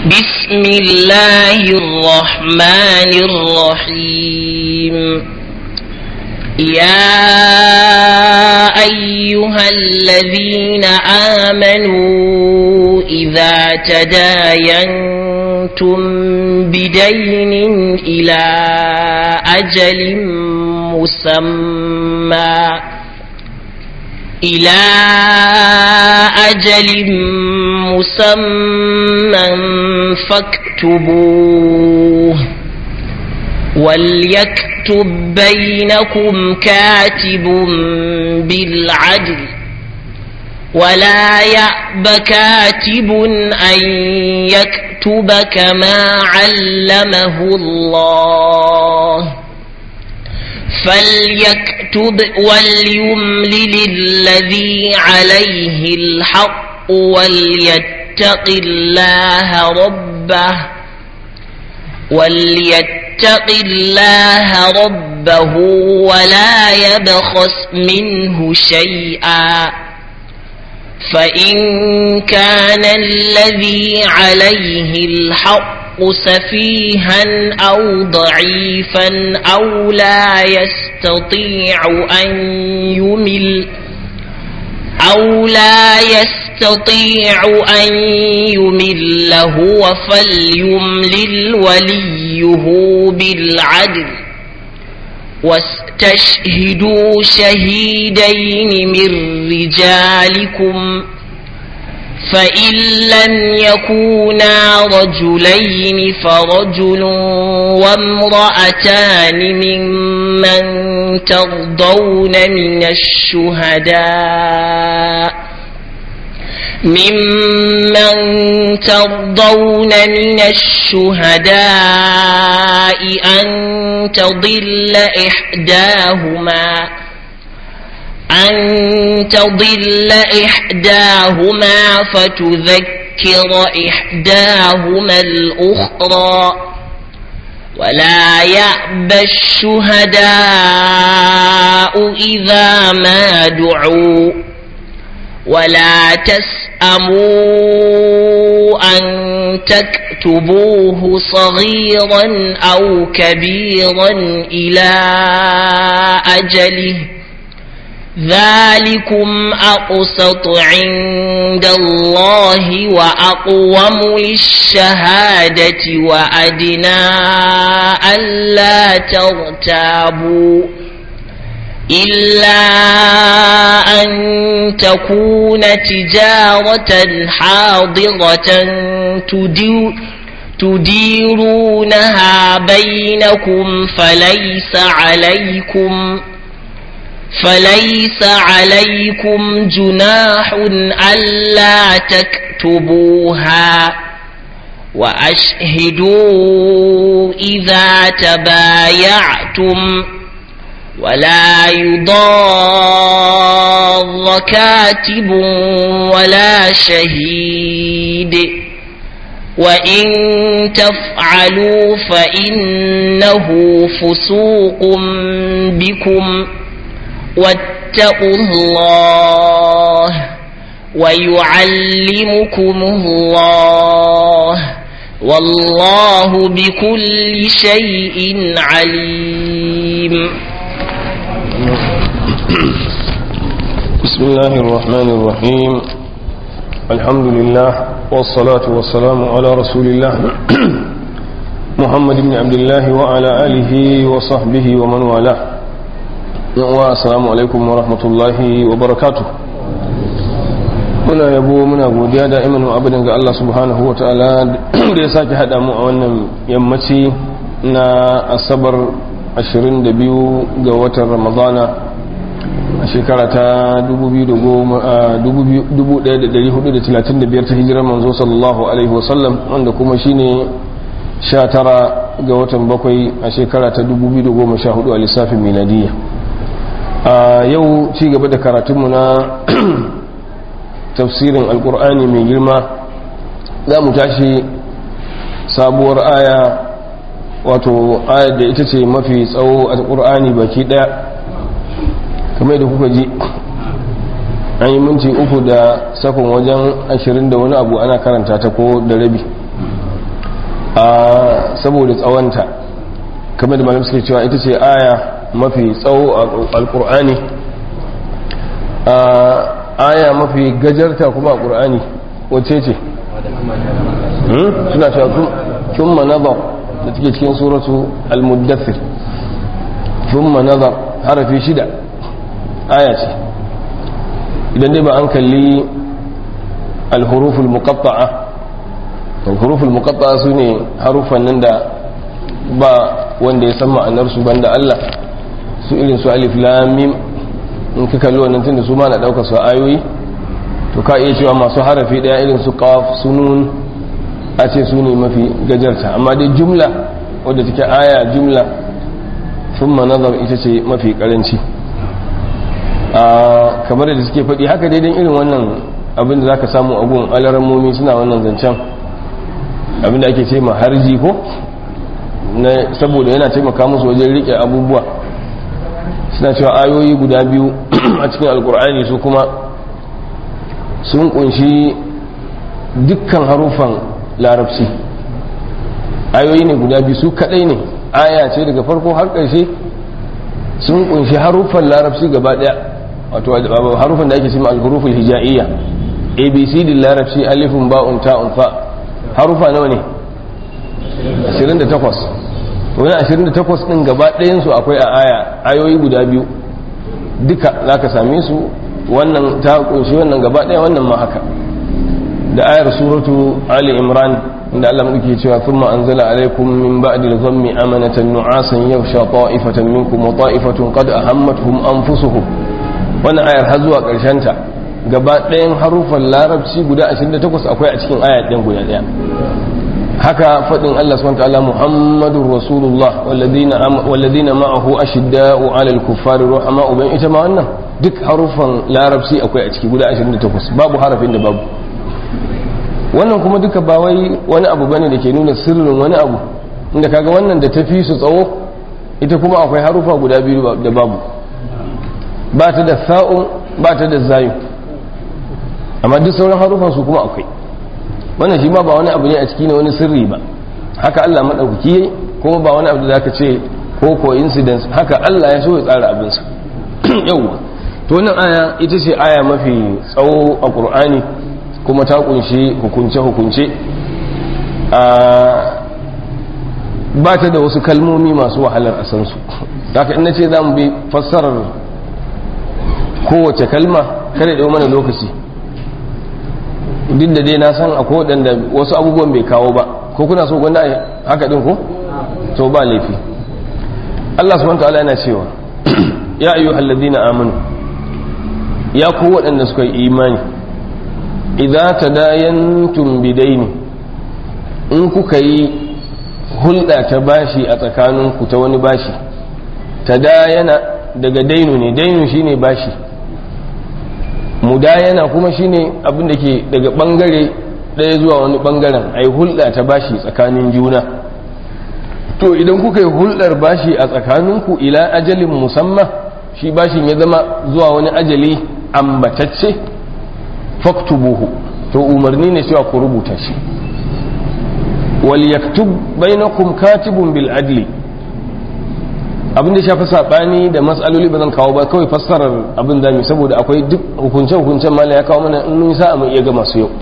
بسم الله الرحمن الرحيم يا أيها الذين آمنوا إذا تداينتم بدين إلى أجل مسمى إلى أجل مسمى فاكتبوه وليكتب بينكم كاتب بالعدل ولا يأب كاتب أن يكتب كما علمه الله فليكتب وليملل الذي عليه الحق وليتق الله ربه وليتق الله ربه ولا يبخس منه شيئا فإن كان الذي عليه الحق سفيها أو ضعيفا أو لا يستطيع أن يمل أو لا يستطيع أن يمل هو فليملل وليه بالعدل واستشهدوا شهيدين من رجالكم فإن لم يكونا رجلين فرجل وامرأتان ممن ترضون من الشهداء ممن ترضون من الشهداء أن تضل إحداهما أن تضل إحداهما فتذكر إحداهما الأخرى ولا يأبى الشهداء إذا ما دعوا ولا تسأموا أن تكتبوه صغيرا أو كبيرا إلى أجله ذلكم أقسط عند الله وأقوم للشهادة وأدنى ألا ترتابوا إلا أن تكون تجارة حاضرة تدير تديرونها بينكم فليس عليكم فليس عليكم جناح ألا تكتبوها وأشهدوا إذا تبايعتم ولا يضار كاتب ولا شهيد وإن تفعلوا فإنه فسوق بكم واتقوا الله ويعلمكم الله والله بكل شيء عليم بسم الله الرحمن الرحيم الحمد لله والصلاة والسلام على رسول الله محمد بن عبد الله وعلى آله وصحبه ومن والاه السلام عليكم ورحمة الله وبركاته muna yabo muna godiya da imanin abin ga Allah subhanahu wa ta'ala da ya sake haɗa mu a wannan yammaci na asabar 22 ga watan ramadana a shekara ta 1435 ta hijirar manzo sallallahu alaihi wasallam wanda kuma shine 19 ga watan bakwai a shekara ta 2014 a lissafin miladiyya a yau ci gaba da karatunmu na tafsirin alkur'ani mai girma za mu tashi sabuwar aya wato ayar da ita ce mafi tsawo a ƙur'ani baki ɗaya kamar da kuka ji an yi minti uku da sakon wajen ashirin da wani abu ana karanta ta ko da rabi a saboda tsawonta kamar da malam suke cewa ita ce aya mafi tsawo a alkur'ani aya mafi gajarta kuma a ƙur'ani wacce ce suna cewa thumma nazar da take cikin suratu al-muddathir thumma nazar harafi shida aya ce idan dai ba an kalli al-huruf al-muqatta'a al-huruf al-muqatta'a sune harufan nan da ba wanda ya san ma'anar su banda Allah su irin su alif lam mim in ka kalli wannan tunda su ma na daukar su ayoyi to ka iya cewa masu harafi daya irin su qaf sunun a ce su ne mafi gajarta amma dai jumla wadda take aya jumla thumma nazar ita ce mafi karanci a kamar da suke faɗi haka daidan irin wannan abin da zaka samu a gun alarammomi suna wannan zancen abin da ake ce ma harji ko saboda yana taimaka musu wajen rike abubuwa suna cewa ayoyi guda biyu a cikin alkur'ani su kuma sun kunshi dukkan harufan larabci ayoyi ne guda biyu su kadai ne aya ce daga farko har ƙarshe sun kunshi harufan larabci gaba daya wato harufan da ake cima alhuruful hija'iyya abc din larabci alifun ba'un ta'un fa harufa nawa ne 28 wani 28 din gaba ɗayansu akwai a aya ayoyi guda biyu duka za ka same su wannan ta kunshi wannan gaba ɗaya wannan ma haka da ayar suratu ali imran inda Allah muke cewa thumma anzala alaikum min ba'di dhammi amanatan nu'asan yaghsha ta'ifatan minkum wa ta'ifatun qad ahammatuhum anfusuhum wannan ayar har zuwa karshen ta gaba ɗayan harufan larabci guda 28 akwai a cikin aya ɗin guda ɗaya haka faɗin Allah subhanahu wa ta'ala Muhammadur Rasulullah walladina walladina ma'ahu ashidda'u 'alal kuffari ruhama'u bain ita ma wannan duk harufan larabci akwai a ciki guda 28 babu harafin da babu wannan kuma duka ba wai wani abu bane da ke nuna sirrin wani abu inda kaga wannan da tafi su tsawo ita kuma akwai harufa guda biyu da babu ba ta da sa'un ba ta da zayu amma duk sauran harufan su kuma akwai wannan shi ma ba wani abu ne a ciki ne wani sirri ba haka Allah madaukaki yayi kuma ba wani abu da zaka ce ko coincidence haka Allah ya so ya tsara abinsa yauwa to wannan aya ita ce aya mafi tsawo a Qur'ani kuma ta kunshi hukunce-hukunce ba ta da wasu kalmomi masu wahalar a sansu haka ina ce za mu bi fassarar kowace kalma kada da mana lokaci duk da dai na san akwai waɗanda wasu abubuwan bai kawo ba ko kuna so gwanda haka ɗin ko? to ba laifi Allah subhanahu ta'ala yana cewa ya ayyuhal ladina amanu ya ku waɗanda suka yi imani idza tadayantum bidaini in kuka yi hulɗa ta bashi a tsakaninku ta wani bashi tadayana daga dainu ne dainu shine bashi mudayana kuma shine abin da ke daga bangare ɗaya zuwa wani bangaren ai hulɗa ta bashi tsakanin juna to idan kuka yi hulɗar bashi a tsakaninku ila ajalin musamman shi bashin ya zama zuwa wani ajali ambatacce faktubuhu to umarni ne cewa ku rubuta shi wal yaktub bainakum katibun bil adli abin da shafi sabani da matsaloli ba zan kawo ba kawai fassarar abin da saboda akwai duk hukunce hukuncen mala ya kawo mana in mun sa mu iya ga masu yau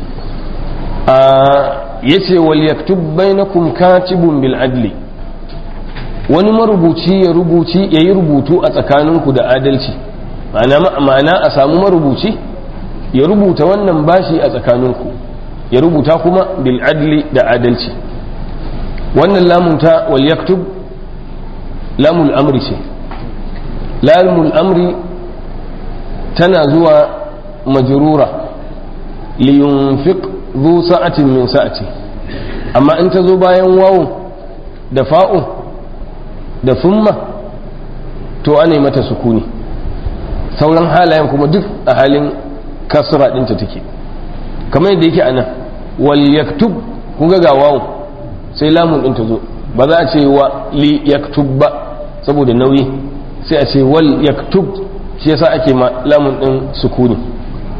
yace wal yaktub bainakum katibun bil adli wani marubuci ya rubuci yayi rubutu a tsakaninku da adalci ma'ana a samu marubuci ya rubuta wannan bashi a tsakaninku ya rubuta kuma bil adli da adalci wannan lamunta wal yaktub lamul amri ce lamul amri tana zuwa majrura li yunfiq zu sa'atin min sa'ati amma in ta zo bayan wawun da fa'un da thumma to ana mata sukuni sauran halayen kuma duk a halin kasra ɗinta take kamar yadda yake a nan wal yaktub kun ga wawo sai lamun ɗin ta zo ba za a ce wa li yaktub ba saboda nauyi sai a ce wal yaktub shi yasa ake ma lamun ɗin sukuni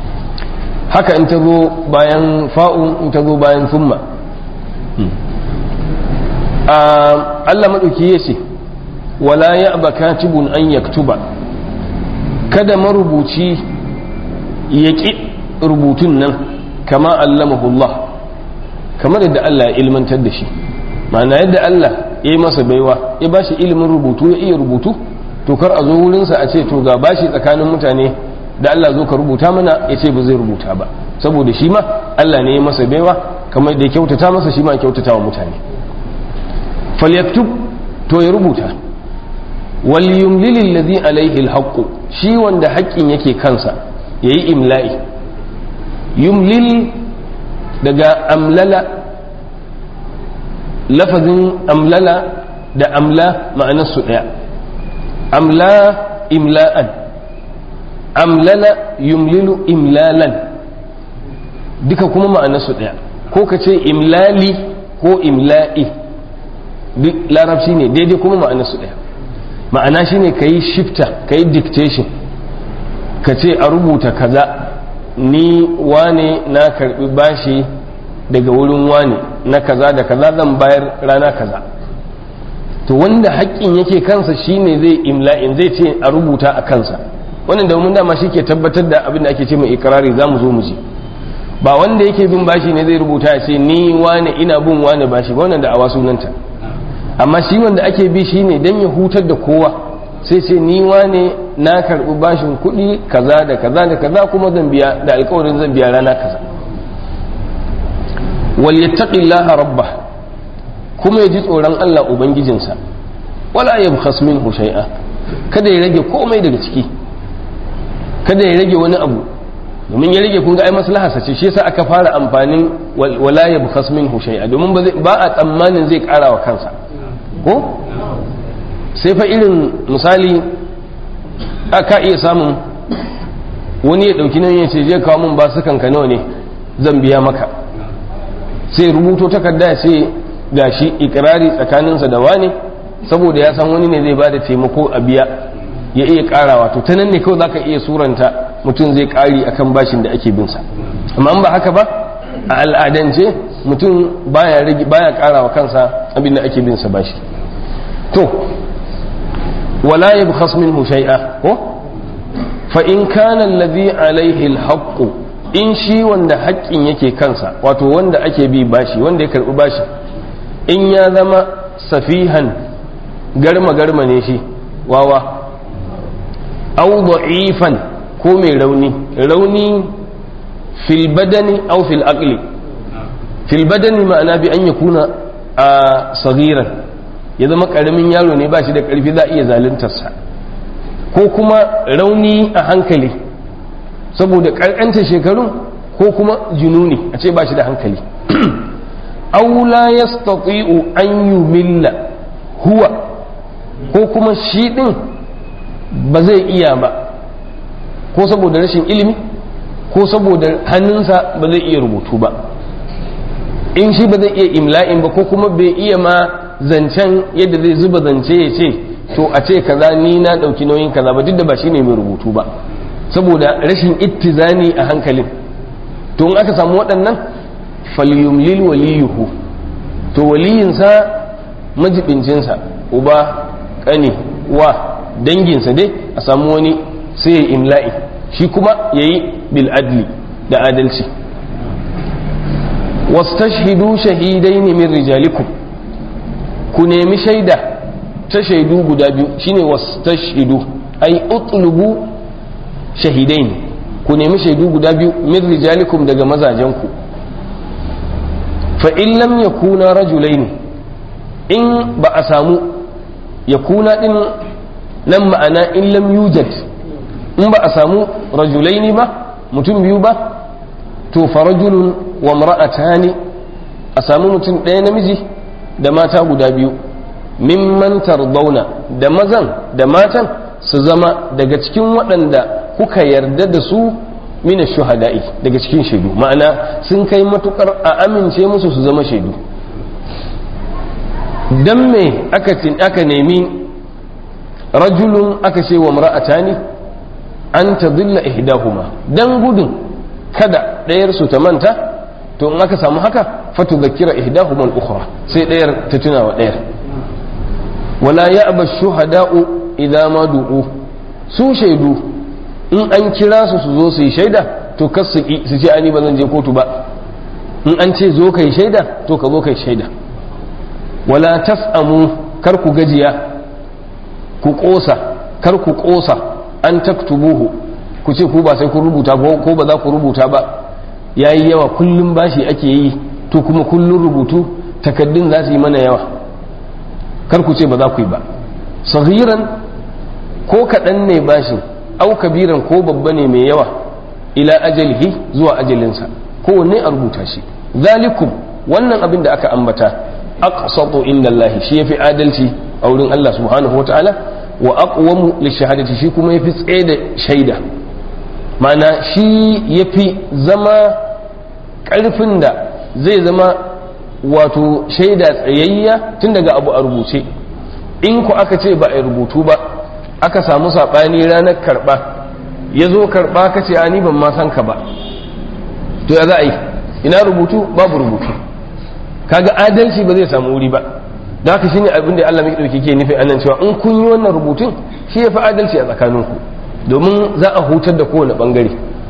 haka in ta zo bayan fa'un in ta zo bayan summa Allah maɗauki ya ce wala ya katibun an yaktuba kada marubuci ya ƙi rubutun nan kama allamahullah kamar yadda Allah ya ilmantar da shi ma'ana yadda Allah ya yi masa baiwa ya ba shi ilimin rubutu ya iya rubutu to kar a zo wurinsa a ce to ga bashi tsakanin mutane da Allah zo ka rubuta mana ya ce ba zai rubuta ba saboda shi ma Allah ne ya masa baiwa kamar da ya kyautata masa shi ma ya kyautata wa mutane falyaktub to ya rubuta wal yumlil alladhi alayhi alhaq shi wanda haƙƙin yake kansa yayi imla'i yumlil daga amlala lafazin amlala da amla ma'anar su daya amla imla'an amlala yumlilu imlalan duka kuma ma'anar su daya ko ka ce imlali ko imla'i duk larabci ne daidai kuma ma'anar su daya ma'ana shine ka yi shifta ka yi dictation ka ce a rubuta kaza ni wane na karbi bashi daga wurin wane na kaza da kaza zan bayar rana kaza to wanda haƙƙin yake kansa shine zai imla'in zai ce a rubuta a kansa wannan da mun dama shi ke tabbatar da abin da ake ce mai ikirari za mu zo mu ji ba wanda yake bin bashi ne zai rubuta ya ce ni wane ina bin wane bashi ba wannan da awa sunanta amma shi wanda ake bi shi ne don ya hutar da kowa sai ce ni wane na karɓi bashin kuɗi kaza da kaza da kaza kuma zan biya da alkawarin zan biya rana kaza wal yattaqillaha rabbah kuma ya ji tsoron Allah ubangijinsa wala yabkhas minhu shay'a kada ya rage komai daga ciki kada ya rage wani abu domin ya rage kun ga ai maslaha sace shi yasa aka fara amfanin wala yabkhas minhu shay'a domin ba a tsammanin zai kara wa kansa ko sai fa irin misali aka iya samun wani ya dauki nan ya ce je kawo mun ba su kanka nawa ne zan biya maka sai rubuto takarda ya ce gashi ikirari tsakaninsa da wani saboda ya san wani ne zai bada taimako a biya ya iya karawa to ta nan ne kawai zaka iya suranta mutum zai kari akan bashin da ake bin sa amma in ba haka ba a al'adance mutum baya rage baya karawa kansa abin da ake bin sa bashi to wala yabkhas minhu shay'a ko fa in kana alladhi alayhi alhaq in shi wanda haƙƙin yake kansa wato wanda ake bi bashi wanda ya karbi bashi in ya zama safihan garma garma ne shi wawa au da'ifan ko mai rauni rauni fil badani au fil aqli fil badani ma'ana bi an yakuna a sagiran ya zama karamin yaro ne ba shi da karfi za a iya zaluntarsa ko kuma rauni a hankali saboda karkanta shekarun ko kuma jununi a ce ba shi da hankali aw la yastati'u an yumilla huwa ko kuma shi din ba zai iya ba ko saboda rashin ilimi ko saboda hannunsa ba zai iya rubutu ba in shi ba zai iya imla'in ba ko kuma bai iya ma zancen yadda zai zuba zance ya ce to a ce kaza ni na ɗauki nauyin kaza ba duk da ba shi ne mai rubutu ba saboda rashin ittizani a hankalin to in aka samu waɗannan falyumlil waliyuhu to waliyinsa majibincinsa uba ƙani wa danginsa dai a samu wani sai ya imla'i shi kuma ya yi bil'adli da adalci wastashhidu shahidai ne min rijalikum ku nemi shaida ta shaidu guda biyu shine wastashhidu ai utlubu shahidain ku nemi shaidu guda biyu min rijalikum daga mazajenku fa in lam yakuna rajulaini in ba a samu yakuna din nan ma'ana in lam yujad in ba a samu rajulaini ba mutum biyu ba to fa rajulun wa imra'atani a samu mutum ɗaya namiji da mata guda biyu mimman tardawna da mazan da matan su zama daga cikin waɗanda kuka yarda da su mina shuhada'i daga cikin shaidu ma'ana sun kai matukar a amince musu su zama shaidu dan me aka aka nemi rajulun aka ce wa mar'atani an tadilla ihdahuma dan gudun kada ɗayar su ta manta to in aka samu haka fatudhakkira ihdahuma al-ukhra sai ɗayar ta tuna wa ɗayar wala ya'ba shuhada'u idza ma du'u su shaidu in an kira su su zo su yi shaida to kas su su ce ani ba zan je kotu ba in an ce zo kai shaida to ka zo kai shaida wala tas'amu kar ku gajiya ku kosa kar ku kosa an taktubuhu ku ce ku ba sai ku rubuta ko ba za ku rubuta ba yayi yawa kullum bashi ake yi to kuma kullum rubutu takaddun za su yi mana yawa kar ku ce ba za ku yi ba sahiran ko kaɗan ne bashin au kabiran ko babba ne mai yawa ila ajalihi zuwa ajalinsa kowanne a rubuta shi zalikum wannan abin da aka ambata aqsatu inda Allah shi yafi adalci a wurin Allah subhanahu wataala wa aqwamu lishahadati shi kuma yafi tsaye da shaida mana shi yafi zama karfin da zai zama wato shaida tsayayya tun daga abu a rubuce in ku aka ce ba a rubutu ba aka samu saɓani ranar karɓa ya zo karɓa ka ce ni ban ma san ka ba to ya za a yi ina rubutu babu rubutu kaga adalci ba zai samu wuri ba da haka shine abin da Allah mai dauke ke nufi anan cewa in kun yi wannan rubutun shi ya fi adalci a tsakaninku domin za a hutar da kowane bangare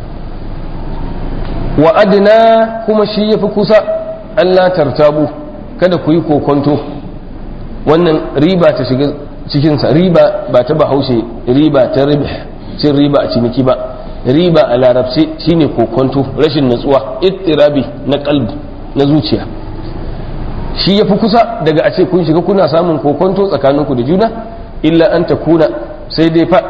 wa adna kuma shi ya fi kusa Allah tartabu kada ku yi kokonto wannan riba ta shiga cikinsa riba ba ta bahaushe riba ta riba cin riba a ciniki ba riba a larabci shine kokonto rashin natsuwa ittirabi na kalbi na zuciya shi ya fi kusa daga a ce kun shiga kuna samun kokonto tsakaninku da juna illa an ta kuna sai dai fa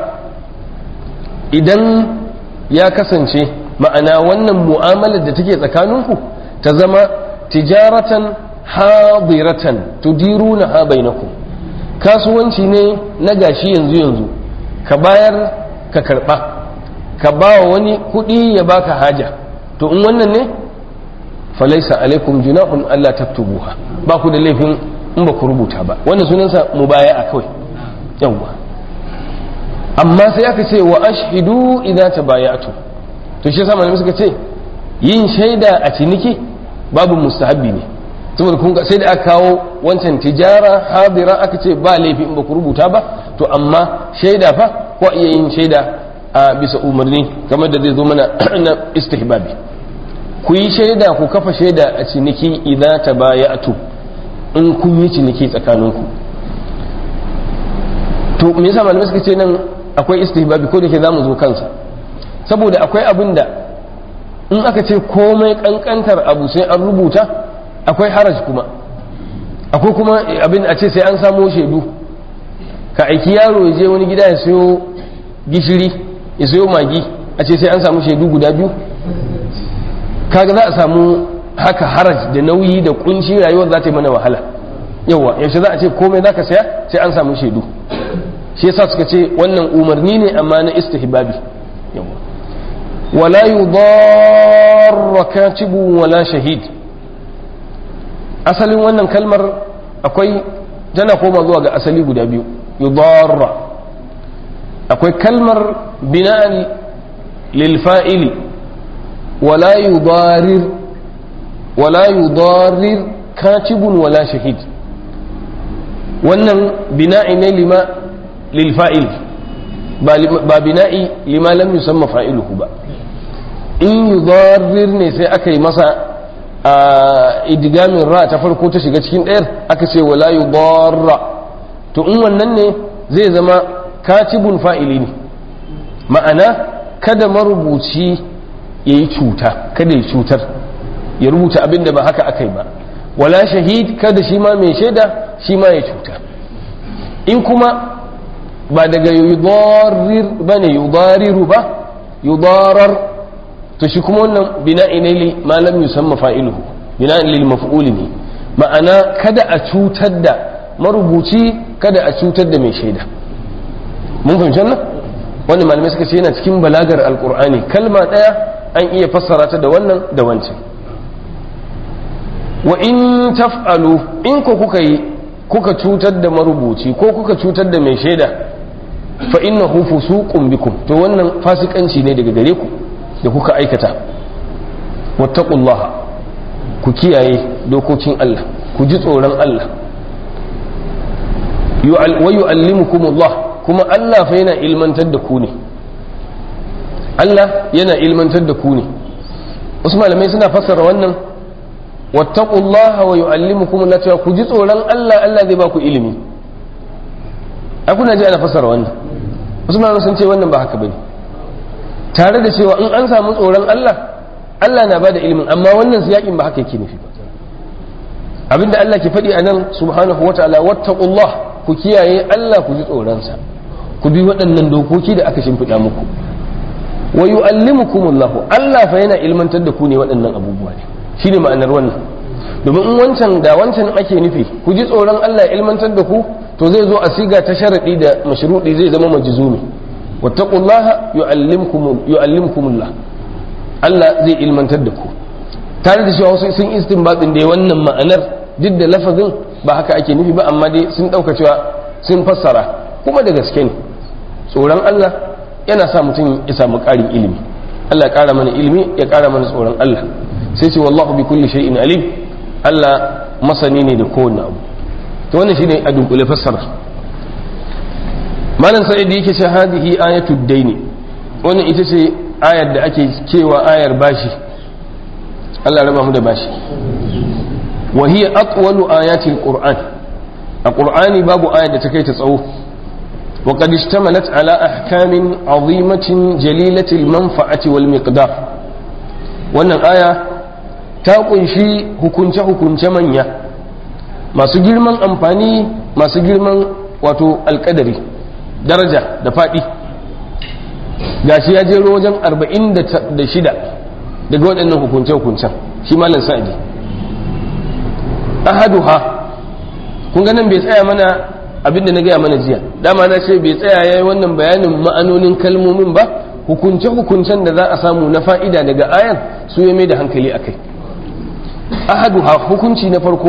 idan ya kasance ma'ana wannan mu'amalar da take tsakaninku ta zama tijaratan hadiratan tudiruna ha bainakum kasuwanci ne na gashi yanzu yanzu ka bayar ka karba ka ba wa wani kuɗi ya baka haja to in wannan ne falaisa alaikum junahun Allah taktubuha ba ku da laifin in ba ku rubuta ba wannan sunansa mubaya'a kawai yawwa amma sai aka ce wa ashhidu idza tabaya'tu to shi yasa malamai suka ce yin shaida a ciniki babu mustahabbi ne saboda kun sai da aka kawo wancan tijara hadira aka ce ba laifi in ba ku rubuta ba to amma shaida fa ko iya yin shaida a bisa umarni kamar da zai zo mana na istihbabi ku yi shaida ku kafa shaida a ciniki idan ta bayatu in kun yi ciniki tsakaninku to me yasa malamai suka ce nan akwai istihbabi ko da ke zamu zo kansa saboda akwai abin da in aka ce komai kankantar abu sai an rubuta akwai haraj kuma akwai kuma abin a ce sai an samo shaidu ka aiki yaro ya je wani gida ya sayo gishiri ya sayo magi a ce sai an samu shaidu guda biyu kaga za a samu haka haraj da nauyi da kunci rayuwar za ta yi mana wahala yawa yaushe za a ce komai za ka saya sai an samu shaidu shi yasa suka ce wannan umarni ne amma na istihbabi yawa wala yudarra katibu wala shahid asalin wannan kalmar akwai tana koma zuwa ga asali guda biyu yudarra akwai kalmar bina'an lil fa'ili wala yudarir wala yudarir katibun wala shahid wannan bina'i ne lima lil fa'il ba bina'i lima lam yusamma fa'iluhu ba in yudarir ne sai aka yi masa a idigamin ra ta farko ta shiga cikin ɗayar aka ce wala yudarra to in wannan ne zai zama katibun fa'ili ne ma'ana kada marubuci ya yi cuta kada ya cutar ya rubuta abin da ba haka aka yi ba wala shahid kada shi ma mai shaida shi ma ya cuta in kuma ba daga yudarir ba ne yudariru ba yudarar to shi kuma wannan bina'i ne li malam yusamma fa'iluhu bina'in lil maf'uli ne ma'ana kada a cutar da marubuci kada a cutar da mai shaida mun fahimci wannan wanda malamai suka ce yana cikin balagar alqur'ani kalma daya an iya fassara ta da wannan da wancan wa in taf'alu in ko kuka yi kuka cutar da marubuci ko kuka cutar da mai shaida fa innahu fusuqun bikum to wannan fasikanci ne daga gare ku da kuka aikata wattaqullaha ku kiyaye dokokin Allah ku ji tsoron Allah wa yu'allimukumullah kuma Allah fa yana ilmantar da ku ne Allah yana ilmantar da ku ne wasu malamai suna fassara wannan wattaqullaha wa yu'allimukumullah cewa ku ji tsoron Allah Allah zai ba ku ilimi a kuna ji ana fassara wannan wasu malamai sun ce wannan ba haka bane tare da cewa in an samu tsoron Allah Allah na bada ilimin amma wannan siyakin ba haka yake nufi ba abinda Allah ke faɗi a nan subhanahu wa ta'ala wattaqullah ku kiyaye Allah ku ji tsoronsa ku bi waɗannan dokoki da aka shimfiɗa muku wa yu'allimukumullah Allah fa yana ilmantar da ku ne waɗannan abubuwa ne shine ma'anar wannan domin in wancan da wancan ake nufi ku ji tsoron Allah ya ilmantar da ku to zai zo a siga ta sharadi da mashruɗi zai zama majzumi wattaqullaha yu'allimkum yu'allimkumullah Allah zai ilmantar da ku tare da cewa wasu sun istinbatin da wannan ma'anar duk da lafazin ba haka ake nufi ba amma dai sun ɗauka cewa sun fassara kuma da gaske ne tsoron Allah yana sa mutum ya samu ƙarin ilimi Allah ya ƙara mana ilimi ya ƙara mana tsoron Allah sai ce wallahu bi kulli shay'in alim Allah masani ne da kowanne abu to wannan shine a dunkule fassara malam sa'id yake ce hadihi ayatud daini wannan ita ce ayar da ake cewa ayar bashi Allah raba mu da bashi wa hiya atwalu ayati alquran a qur'ani babu ayar da ta kai ta tsawo wa qad ishtamalat ala ahkamin azimatin jalilati almanfa'ati wal miqdar wannan aya ta kunshi hukunce hukunce manya masu girman amfani masu girman wato alkadari daraja da faɗi gashi ya jero wajen 46 daga waɗannan hukunce-hukuncen shi malam sa'adi ahaduha kun ga nan bai tsaya mana abinda na gaya mana jiya dama na ce bai tsaya ya yi wannan bayanin ma'anonin kalmomin ba hukunce-hukuncen da za a samu na fa'ida daga ayan su ya mai da hankali a kai ahaduha hukunci na farko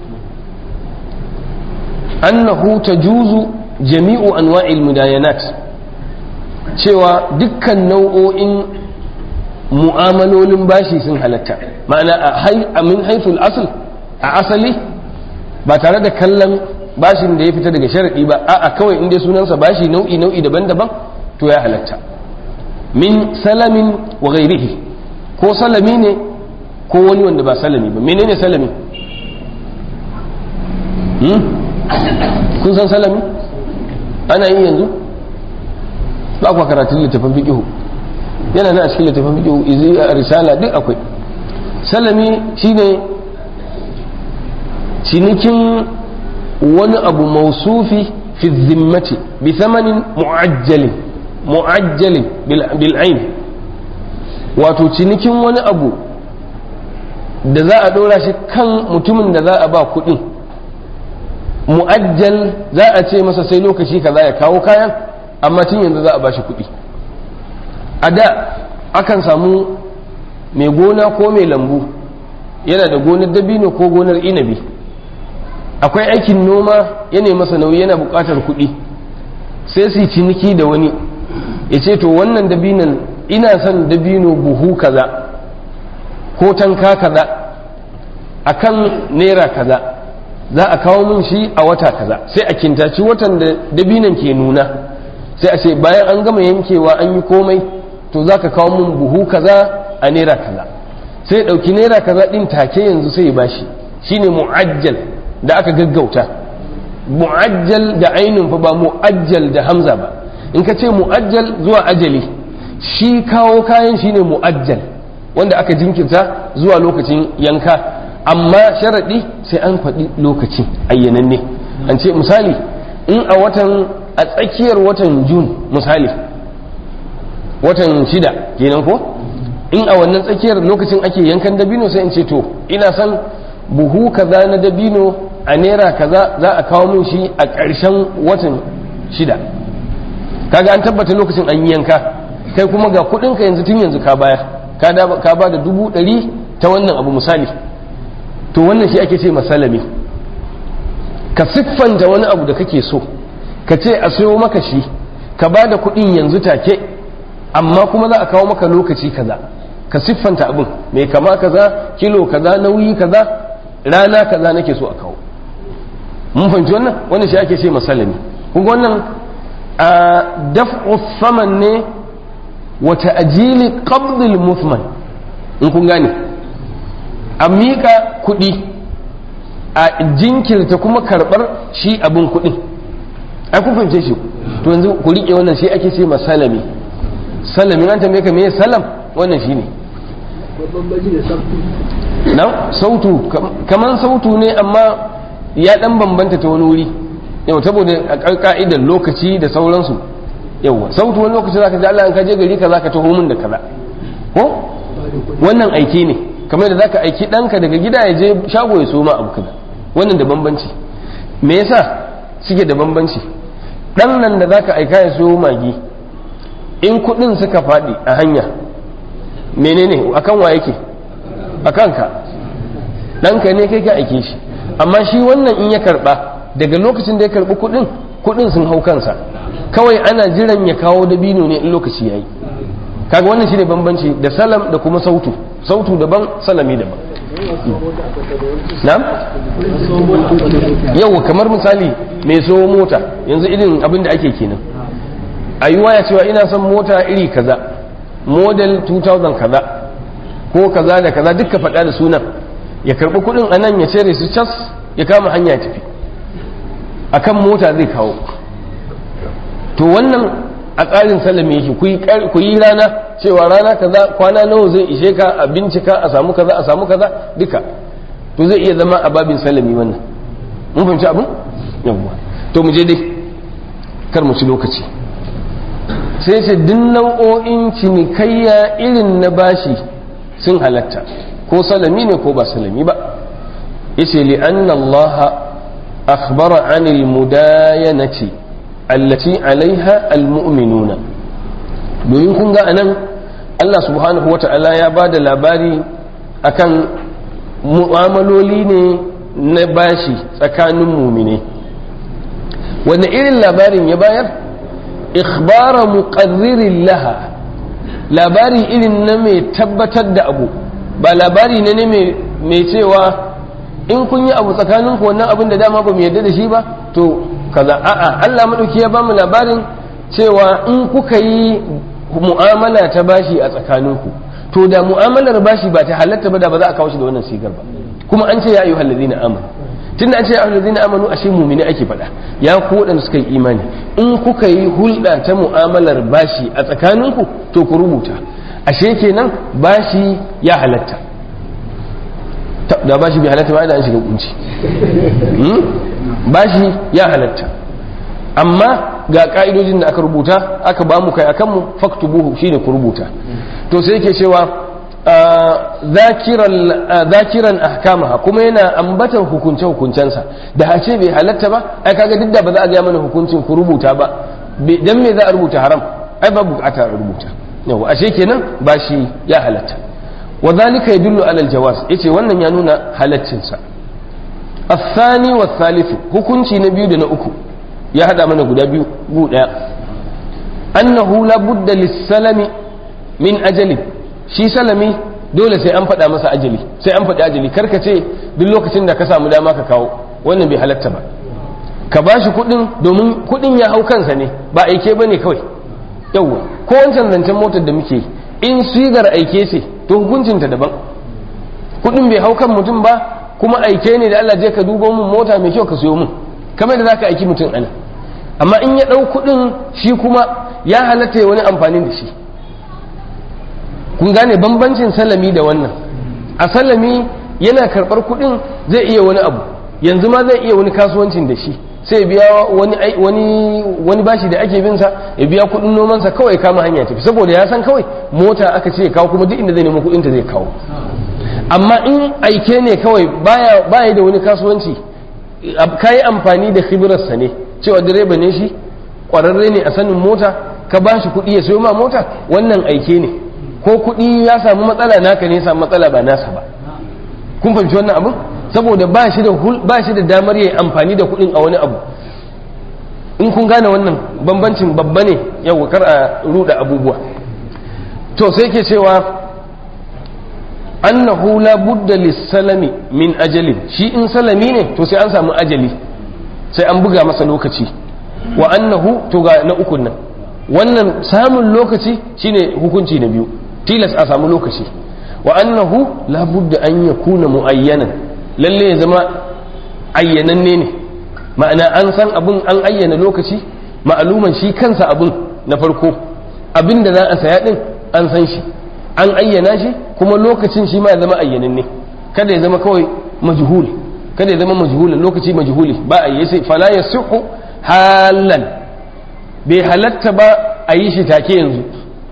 annahu tajuzu jami'u anwa'il mudayanat cewa dukkan nau'o'in mu'amalolin bashi sun halatta ma'ana a min haiful asal a asali ba tare da kallon bashin da ya fita daga sharaɗi ba a'a kawai inda sunansa bashi nau'i nau'i daban-daban to ya halatta min salamin wa ghairihi ko salami ne ko wani wanda ba salami ba menene salami kun san salami ana yi yanzu ba kwa karatun littafin fiqihu yana nan a cikin littafin fiqihu izi a risala duk akwai salami shine cinikin wani abu mausufi fi zimmati bi thamanin mu'ajjalin mu'ajjalin bil ain wato cinikin wani abu da za a dora shi kan mutumin da za a ba kuɗin mu'ajjal za a ce masa sai lokaci kaza ya kawo kayan amma tun yanzu za a bashi kuɗi a da akan samu mai gona ko mai lambu yana da gonar dabino ko gonar inabi akwai aikin noma yana masa nauyi yana buƙatar kuɗi sai su ciniki da wani ya ce to wannan dabinon ina son dabino buhu kaza ko tanka kaza akan naira kaza za a kawo min shi a wata kaza sai a kintaci watan da dabinan ke nuna sai a ce bayan an gama yankewa an yi komai to za ka kawo min buhu kaza a naira kaza sai ya ɗauki naira kaza ɗin take yanzu sai ya bashi shine mu'ajjal da aka gaggauta mu'ajjal da ainihin fa ba mu'ajjal da hamza ba in ka ce mu'ajjal zuwa ajali shi kawo kayan shine mu'ajjal wanda aka jinkirta zuwa lokacin yanka amma sharaɗi sai an faɗi lokacin ayyananne an ce misali in a watan a tsakiyar watan jun misali watan shida kenan ko in a wannan tsakiyar lokacin ake yankan dabino sai in ce to ina son buhu kaza na dabino a naira kaza za a kawo min shi a ƙarshen watan shida kaga an tabbata lokacin an yanka kai kuma ga kuɗinka yanzu tun yanzu ka bayar ka ba da dubu ɗari ta wannan abu misali to wannan shi ake ce masalami ka siffanta wani abu da kake so ka ce a sayo maka shi ka ba da kuɗin yanzu take amma kuma za a kawo maka lokaci kaza ka siffanta abin mai kama kaza kilo kaza nauyi kaza rana kaza nake so a kawo mun fahimci wannan wannan shi ake ce masalami kun wannan a daf'u saman ne wa ta'jili qabdil muthman in kun gane a miƙa kuɗi a jinkirta kuma karɓar shi abin kuɗin ai kun fahimce shi to yanzu ku riƙe wannan shi ake ce masalami salami an tambaye ka me salam wannan shi ne na sautu kaman sautu ne amma ya dan bambanta ta wani wuri yau saboda a ka'idar lokaci da sauransu yawa sautu wani lokaci zaka ji Allah in ka je gari ka zaka taho min da kaza ko wannan aiki ne kamar da zaka aiki ɗanka daga gida ya je shago ya soma abu kaza wannan da bambanci me yasa suke da bambanci dan nan da zaka aika ya so magi in kuɗin suka faɗi a hanya menene akan wa yake akan ka ɗanka ne kai ka aike shi amma shi wannan in ya karɓa daga lokacin da ya karɓi kuɗin kuɗin sun hau kansa kawai ana jiran ya kawo dabino ne in lokaci yayi kaga wannan shine bambanci da salam da kuma sautu sautu daban salami daban na'am yau kamar misali mai so mota yanzu irin abin da ake kenan a yi waya cewa ina son mota iri kaza model 2000 kaza ko kaza da kaza duka faɗa da sunan ya karɓi kuɗin a nan ya cire su cas ya kama hanya ya tafi akan mota zai kawo to wannan a tsarin salami yake ku yi rana cewa rana kaza kwana nawa zai ishe ka a bincika a samu kaza a samu kaza duka to zai iya zama a babin salami wannan mun fahimci abin yawwa to mu je dai kar mu ci lokaci sai ce duk nau'o'in cinikayya irin na bashi sun halatta ko salami ne ko ba salami ba yace li anna Allah akhbara anil mudayanati allati alaiha almu'minuna domin kun ga anan Allah subhanahu wa ta'ala ya ba da labari akan mu'amaloli ne na bashi tsakanin mumine wanda irin labarin ya bayar ikhbara muqarririn laha labari irin na mai tabbatar da abu ba labari ne ne mai cewa in kun yi abu tsakaninku wannan abin da dama ba mu yarda da shi ba to kaza a'a Allah madauki ya bamu labarin cewa in kuka yi mu'amala ta bashi a tsakaninku to da mu'amalar bashi ba ta halatta ba da ba za a kawo shi da wannan sigar ba kuma an ce ya ayyuhal ladina amanu tunda an ce ya ayyuhal ladina amanu ashe mu'mini ake faɗa ya ku waɗanda suka yi imani in kuka yi hulɗa ta mu'amalar bashi a tsakaninku to ku rubuta ashe kenan bashi ya halatta da bashi bai halatta ba da an shiga kunci bashi ya halatta amma ga ka'idojin da aka rubuta aka ba mu kai akan mu faktubuhu shine ku rubuta to sai yake cewa zakiran ahkamaha kuma yana ambatan hukunce hukuncensa da a ce bai halatta ba ai kaga duk da ba za a ga mana hukuncin ku rubuta ba dan me za a rubuta haram ai ba bukata a rubuta yawa ashe kenan bashi ya halatta wa zalika yadullu ala aljawaz yace wannan ya nuna halaccinsa الثاني والثالث hukunci na biyu da na uku ya hada mana guda biyu gu daya annahu la budda lis-salami min ajali shi salami dole sai an faɗa masa ajali sai an faɗi ajali karka ce duk lokacin da ka samu dama ka kawo wannan bai halatta ba ka bashi kuɗin domin kuɗin ya hau kansa ne ba aike ba ne kawai yawwa ko wancan zancen motar da muke in sigar aike ce to hukuncinta daban kuɗin bai hau kan mutum ba kuma aike ne da Allah je ka dubo mun mota mai kyau ka siyo mun kamar da zaka aiki mutum ana amma in ya ɗau kuɗin shi kuma ya halatta ya wani amfani da shi kun gane bambancin salami da wannan a salami yana karɓar kuɗin zai iya wani abu yanzu ma zai iya wani kasuwancin da shi sai ya biya wani wani wani bashi da ake bin sa ya biya kuɗin nomansa kawai kama hanya tafi saboda ya san kawai mota aka ce ya kawo kuma duk inda zai nemo kuɗin ta zai kawo amma in aike ne kawai baya baya da wani kasuwanci ka yi amfani da khibirarsa ne cewa direba ne shi ƙwararre ne a sanin mota ka ba shi kuɗi ya sayo ma mota wannan aike ne ko kuɗi ya samu matsala naka ne ya samu matsala ba nasa ba kun fahimci wannan abin saboda ba shi da ba shi da damar yayi amfani da kuɗin a wani abu in kun gane wannan bambancin babba ne yau kar a ruda abubuwa to sai ke cewa annahu la budda lis-salami min ajalin shi in salami ne to sai an samu ajali sai an buga masa lokaci wa annahu to ga na ukun nan wannan samun lokaci shine hukunci na biyu tilas a samu lokaci wa annahu la budda an yakuna muayyanan lalle ya zama ayyananne ne ma'ana an san abun an ayyana lokaci ma'aluman shi kansa abun na farko abin da za a saya din an san shi an ayyana shi kuma lokacin shi ma ya zama ayyananne kada ya zama kawai majhul kada ya zama majhulin lokaci majhuli ba a yi sai fala yasihu halan bai halatta ba a yi shi take yanzu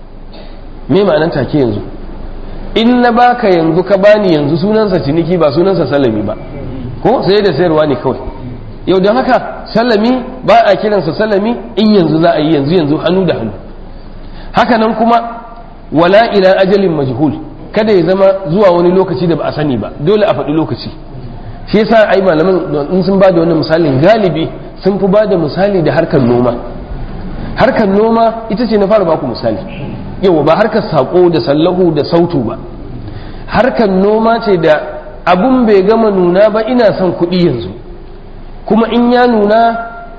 me ma'anar take yanzu in na baka yanzu ka bani yanzu sunansa ciniki ba sunansa salami ba ko sai da sayarwa ne kawai yau don haka salami ba a kiransa salami in yanzu za a yi yanzu yanzu hannu da hannu haka nan kuma wala ila ajalin majhul kada ya zama zuwa wani lokaci da ba a sani ba dole a faɗi lokaci shi yasa ai malaman in sun ba da wannan misalin galibi sun fi ba da misali da harkar noma harkar noma ita ce na fara baku misali yau ba harkar sako da sallahu da sautu ba harkar noma ce da abun bai gama nuna ba ina son kuɗi yanzu kuma in ya nuna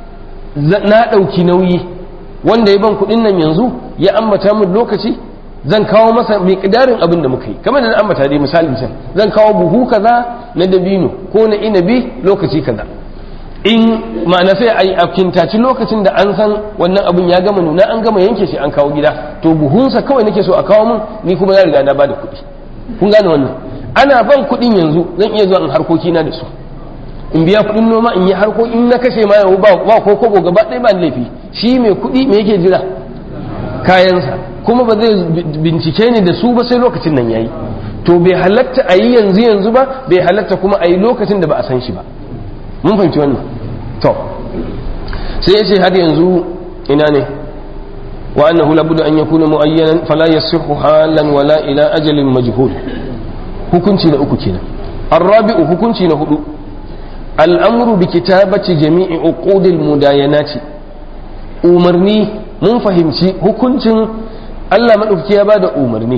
na ɗauki nauyi wanda ya ban kuɗin nan yanzu ya ambata min lokaci zan kawo masa mai ƙidarin abin da muka yi kamar da na ambata dai misalin can zan kawo buhu kaza na dabino ko na inabi lokaci kaza in ma'ana sai a yi kintaci lokacin da an san wannan abin ya gama nuna an gama yanke shi an kawo gida to buhunsa kawai nake so a kawo min ni kuma na riga na bada kuɗi kun gane wannan ana ban kuɗin yanzu zan iya zuwa in harkoki na da su in biya kuɗin noma in yi harko in na kashe ma yau ba ko kobo gaba ɗaya ba laifi shi mai kuɗi me yake jira kayansa kuma ba zai bincike ni da su ba sai lokacin nan yayi to bai halatta a yi yanzu yanzu ba bai halatta kuma a yi lokacin da ba a san shi ba mun fahimci wannan to sai ya ce har yanzu ina ne wa annahu labudda an yakuna muayyanan fala yasihu halan wala ila ajalin majhul hukunci na uku kenan arrabi'u hukunci na hudu al'amru bi kitabati jami'i uqudil mudayanati umarni mun fahimci hukuncin Allah madauki ya bada umarni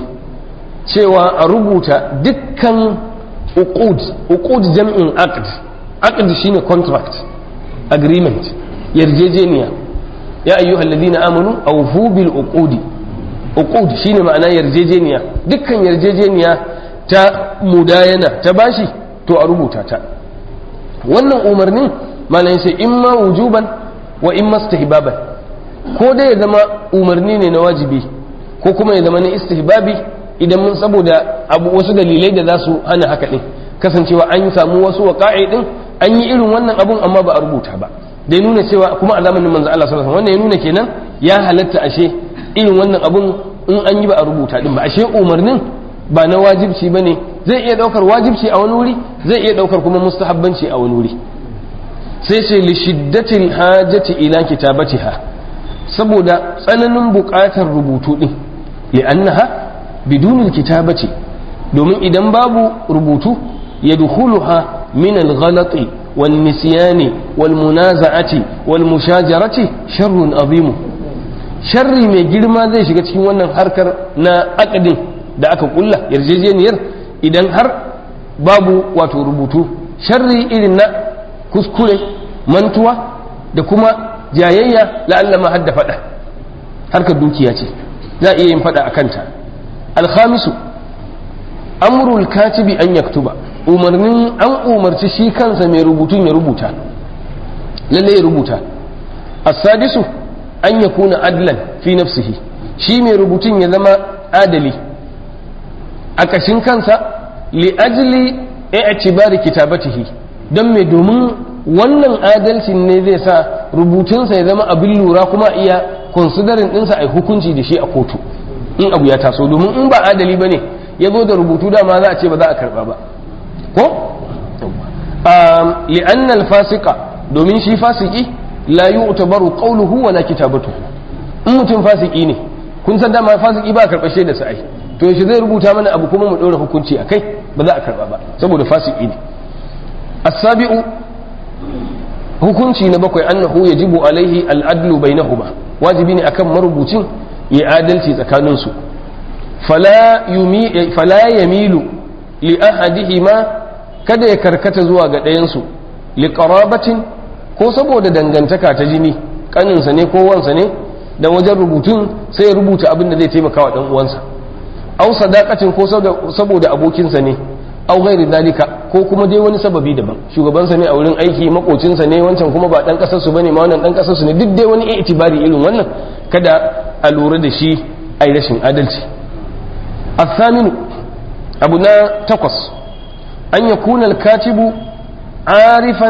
cewa a rubuta dukkan uqud uqud jam'in aqd aqd shine contract agreement yarjejeniya ya ayyuhal ladina amanu awfu bil uqudi uqud shine ma'ana yarjejeniya dukkan yarjejeniya ta mudayana ta bashi to a rubuta ta wannan umarnin malayin sai imma wujuban wa imma istihbaban ko dai ya zama umarni ne na wajibi ko kuma ya zama na istihbabi idan mun saboda abu wasu dalilai da za su hana haka din kasancewa an samu wasu waƙa'i din an yi irin wannan abun amma ba a rubuta ba da nuna cewa kuma a zamanin manzo Allah sallallahu alaihi wannan ya nuna kenan ya halatta ashe irin wannan abun in an yi ba a rubuta din ba ashe umarnin ba na wajibci bane zai iya daukar wajibci a wani wuri zai iya daukar kuma mustahabbanci a wani wuri sai ce li shiddatil hajati ila kitabatiha saboda tsananin buƙatar rubutu din li'annaha bidunil kitabati domin idan babu rubutu yadkhuluha min al-ghalati والنسيان والمنازعة والمشاجرة شر عظيم sharri mai girma zai shiga cikin wannan harkar na akadin da aka kulla yarjejeniyar idan har babu wato rubutu sharri irin na kuskure mantuwa da kuma jayayya la'alla ma hadda fada harkar dukiya ce za a iya yin fada a kanta alhamisu amrul katibi an yaktuba umarnin an umarci shi kansa mai rubutun ya rubuta lalle ya rubuta as-sadisu an yakuna adlan fi nafsihi shi mai rubutun ya zama adali a kashin kansa li ajli i'tibari kitabatihi don mai domin wannan adalcin ne zai sa rubutunsa ya zama abin lura kuma iya considering ɗinsa a hukunci da shi a kotu in abu ya taso domin in ba adali ba ne ya zo da rubutu dama za a ce ba za a karba ba ko li'anna al-fasiqa domin shi fasiki la yu'tabaru qawluhu wala kitabatuhu in mutum fasiki ne kun san dama fasiki ba karɓar shaida sa ai to shi zai rubuta mana abu kuma mu ɗora hukunci akai ba za a karba ba saboda fasiki ne as-sabi'u hukunci na bakwai annahu yajibu alaihi al-adlu bainahuma wajibi ne akan marubucin ya adalci tsakaninsu fala yamilu li ahadihima kada ya karkata zuwa ga ɗayansu li qarabatin ko saboda dangantaka ta jini kaninsa ne ko wansa ne da wajen rubutun sai ya rubuta abin da zai taimaka wa dan uwansa aw sadaqatin ko saboda abokinsa ne aw ghairi dalika ko kuma dai wani sababi daban shugabansa ne a wurin aiki makocinsa ne wancan kuma ba dan kasar su bane ma wannan dan kasar su ne duk dai wani itibari irin wannan kada a lura da shi ai rashin adalci الثامن أبنا تقص أن يكون الكاتب عارفا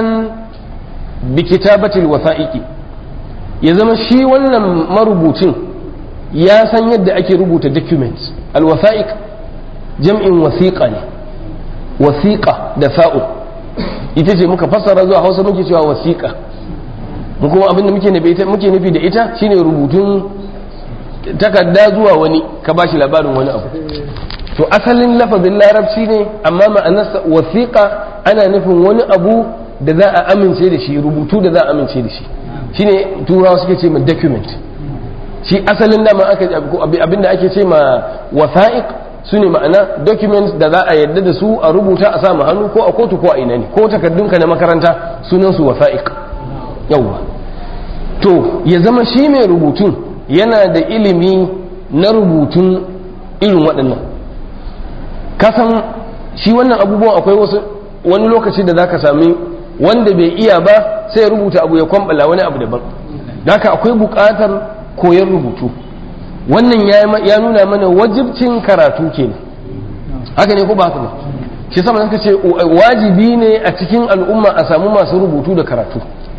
بكتابة الوثائق يزم شي ولا مربوطين يا سن يد أكي ربوت documents الوثائق جمع وثيقة وثيقة دفاء ita ce muka fassara zuwa hausa muke cewa wasiƙa mu kuma abinda muke nufi da ita shine rubutun takarda zuwa wani ka ba shi labarin wani abu to asalin lafazin larabci ne amma ma'anarsa wasiƙa ana nufin wani abu da za a amince da shi rubutu da za a amince da shi shine turawa suke ce ma document shi asalin dama aka abinda ake ce ma wasa'iq su ne ma'ana documents da za a yadda da su a rubuta a samu hannu ko a kotu ko a ina ne ko takardunka na makaranta sunan su wasa'iq yawwa to ya zama shi mai rubutun yana da ilimi na rubutun irin waɗannan kasan shi wannan abubuwan akwai wasu wani lokaci da zaka sami wanda bai iya ba sai ya rubuta abu ya kwambala wani abu daban haka akwai buƙatar koyon rubutu wannan ya nuna mana wajibcin karatu kenan haka ne ko ba haka ba shi sama suka ce wajibi ne a cikin al'umma a samu masu rubutu da karatu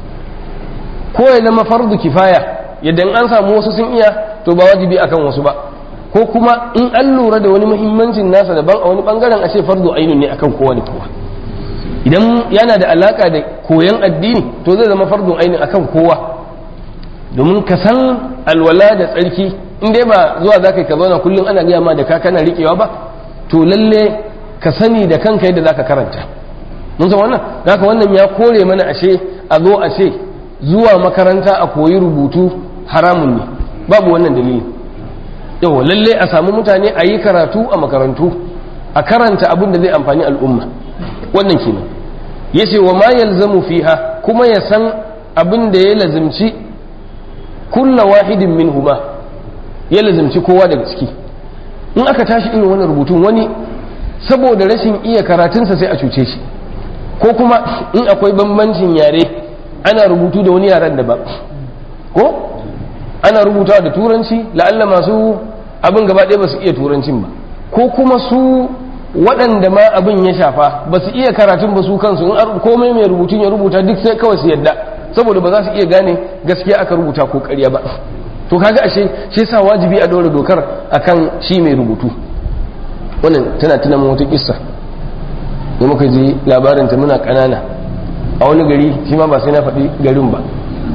ko ya zama fardu kifaya yadda in an samu wasu sun iya to ba wajibi akan wasu ba ko kuma in an lura da wani muhimmancin nasa daban a wani bangaren a ce fardu ainun ne akan kowa da kowa idan yana da alaka da koyon addini to zai zama fardu ainun akan kowa domin ka san alwala da tsarki in dai ba zuwa za ka ka zauna kullum ana gaya ma da ka kana riƙewa ba to lalle ka sani da kanka yadda za ka karanta mun san wannan haka wannan ya kore mana ashe a zo a ce zuwa makaranta a koyi rubutu haramun ne babu wannan dalili yau lalle a samu mutane a yi karatu a makarantu a karanta abin da zai amfani al'umma wannan kenan ya ce wa ma yalzamu fiha kuma ya san abin da ya lazimci kulla wahidin min huma ya lazimci kowa daga ciki in aka tashi irin wannan rubutun wani saboda rashin iya karatunsa sai a cuce shi ko kuma in akwai bambancin yare ana rubutu da wani yaren daban ko ana rubutawa da turanci la'alla masu abin gaba ɗaya ba su iya turancin ba ko kuma su waɗanda ma abin ya shafa ba su iya karatun ba su kansu in komai mai rubutun ya rubuta duk sai kawai su yadda saboda ba za su iya gane gaskiya aka rubuta ko ƙarya ba to kaga ashe shi yasa wajibi a ɗora dokar akan shi mai rubutu wannan tana tuna wata kissa da muka ji labarin ta muna ƙanana a wani gari shi ma ba sai na faɗi garin ba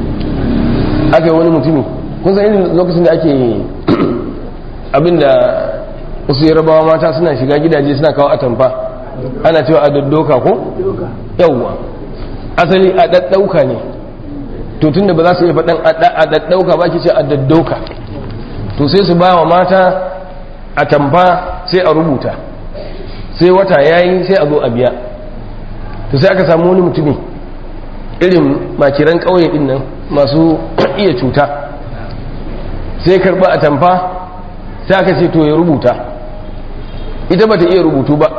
aka yi wani mutumi kun san irin lokacin da ake abinda wasu yarabawa mata suna shiga gidaje suna kawo atamfa ana cewa a daddoka ko yawwa asali a daddauka ne to tunda ba za su iya faɗan a daddauka ba ke ce a daddoka to sai su ba wa mata atamfa sai a rubuta sai wata yayi sai a zo a biya to sai aka samu wani mutumi irin makiran ƙauye din nan masu iya cuta sai karba a tamfa sai aka ce to ya rubuta ita bata iya rubutu ba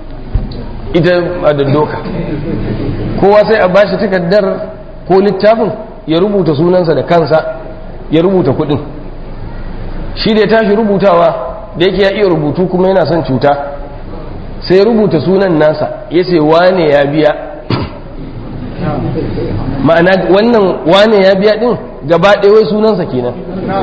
ita a daddoka kowa sai a bashi takardar ko littafin ya rubuta sunansa da kansa ya rubuta kudin shi da ya tashi rubutawa da yake ya iya rubutu kuma yana son cuta sai ya rubuta sunan nasa ya ce wane ya biya ma'ana wannan wane ya biya din gaba ɗaya sunansa kenan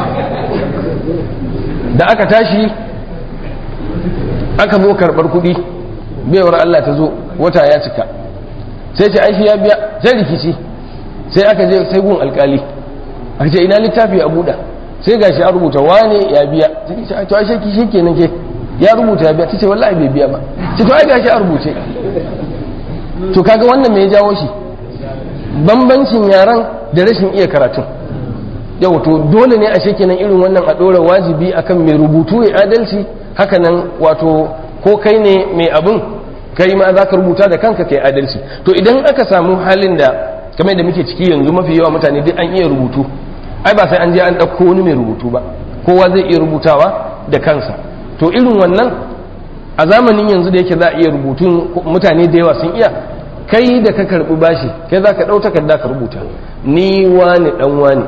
da aka tashi aka zo karɓar kuɗi baiwar Allah ta zo wata ya cika sai ce aishi ya biya sai rikici sai aka je sai gun alkali aka ce ina littafi a buɗa sai gashi a rubuta wane ya biya sai ce to ai ki shi kenan ke ya rubuta ya biya ta ce wallahi bai biya ba ce to ai gashi a rubuce to kaga wannan me ya jawo shi bambancin yaran da rashin iya karatun yau to dole ne a kenan irin wannan a ɗora wajibi akan mai rubutu ya adalci hakanan wato ko kai ne mai abin kai ma za ka rubuta da kanka kai adalci to idan aka samu halin da kamar da muke ciki yanzu mafi yawa mutane duk an iya rubutu ai ba sai an je an ɗauko wani mai rubutu ba kowa zai iya rubutawa da kansa to irin wannan a zamanin yanzu da yake za a iya rubutun mutane da yawa sun iya kai da ka karbi bashi kai za ka ɗau takarda ka rubuta ni wani ɗan wani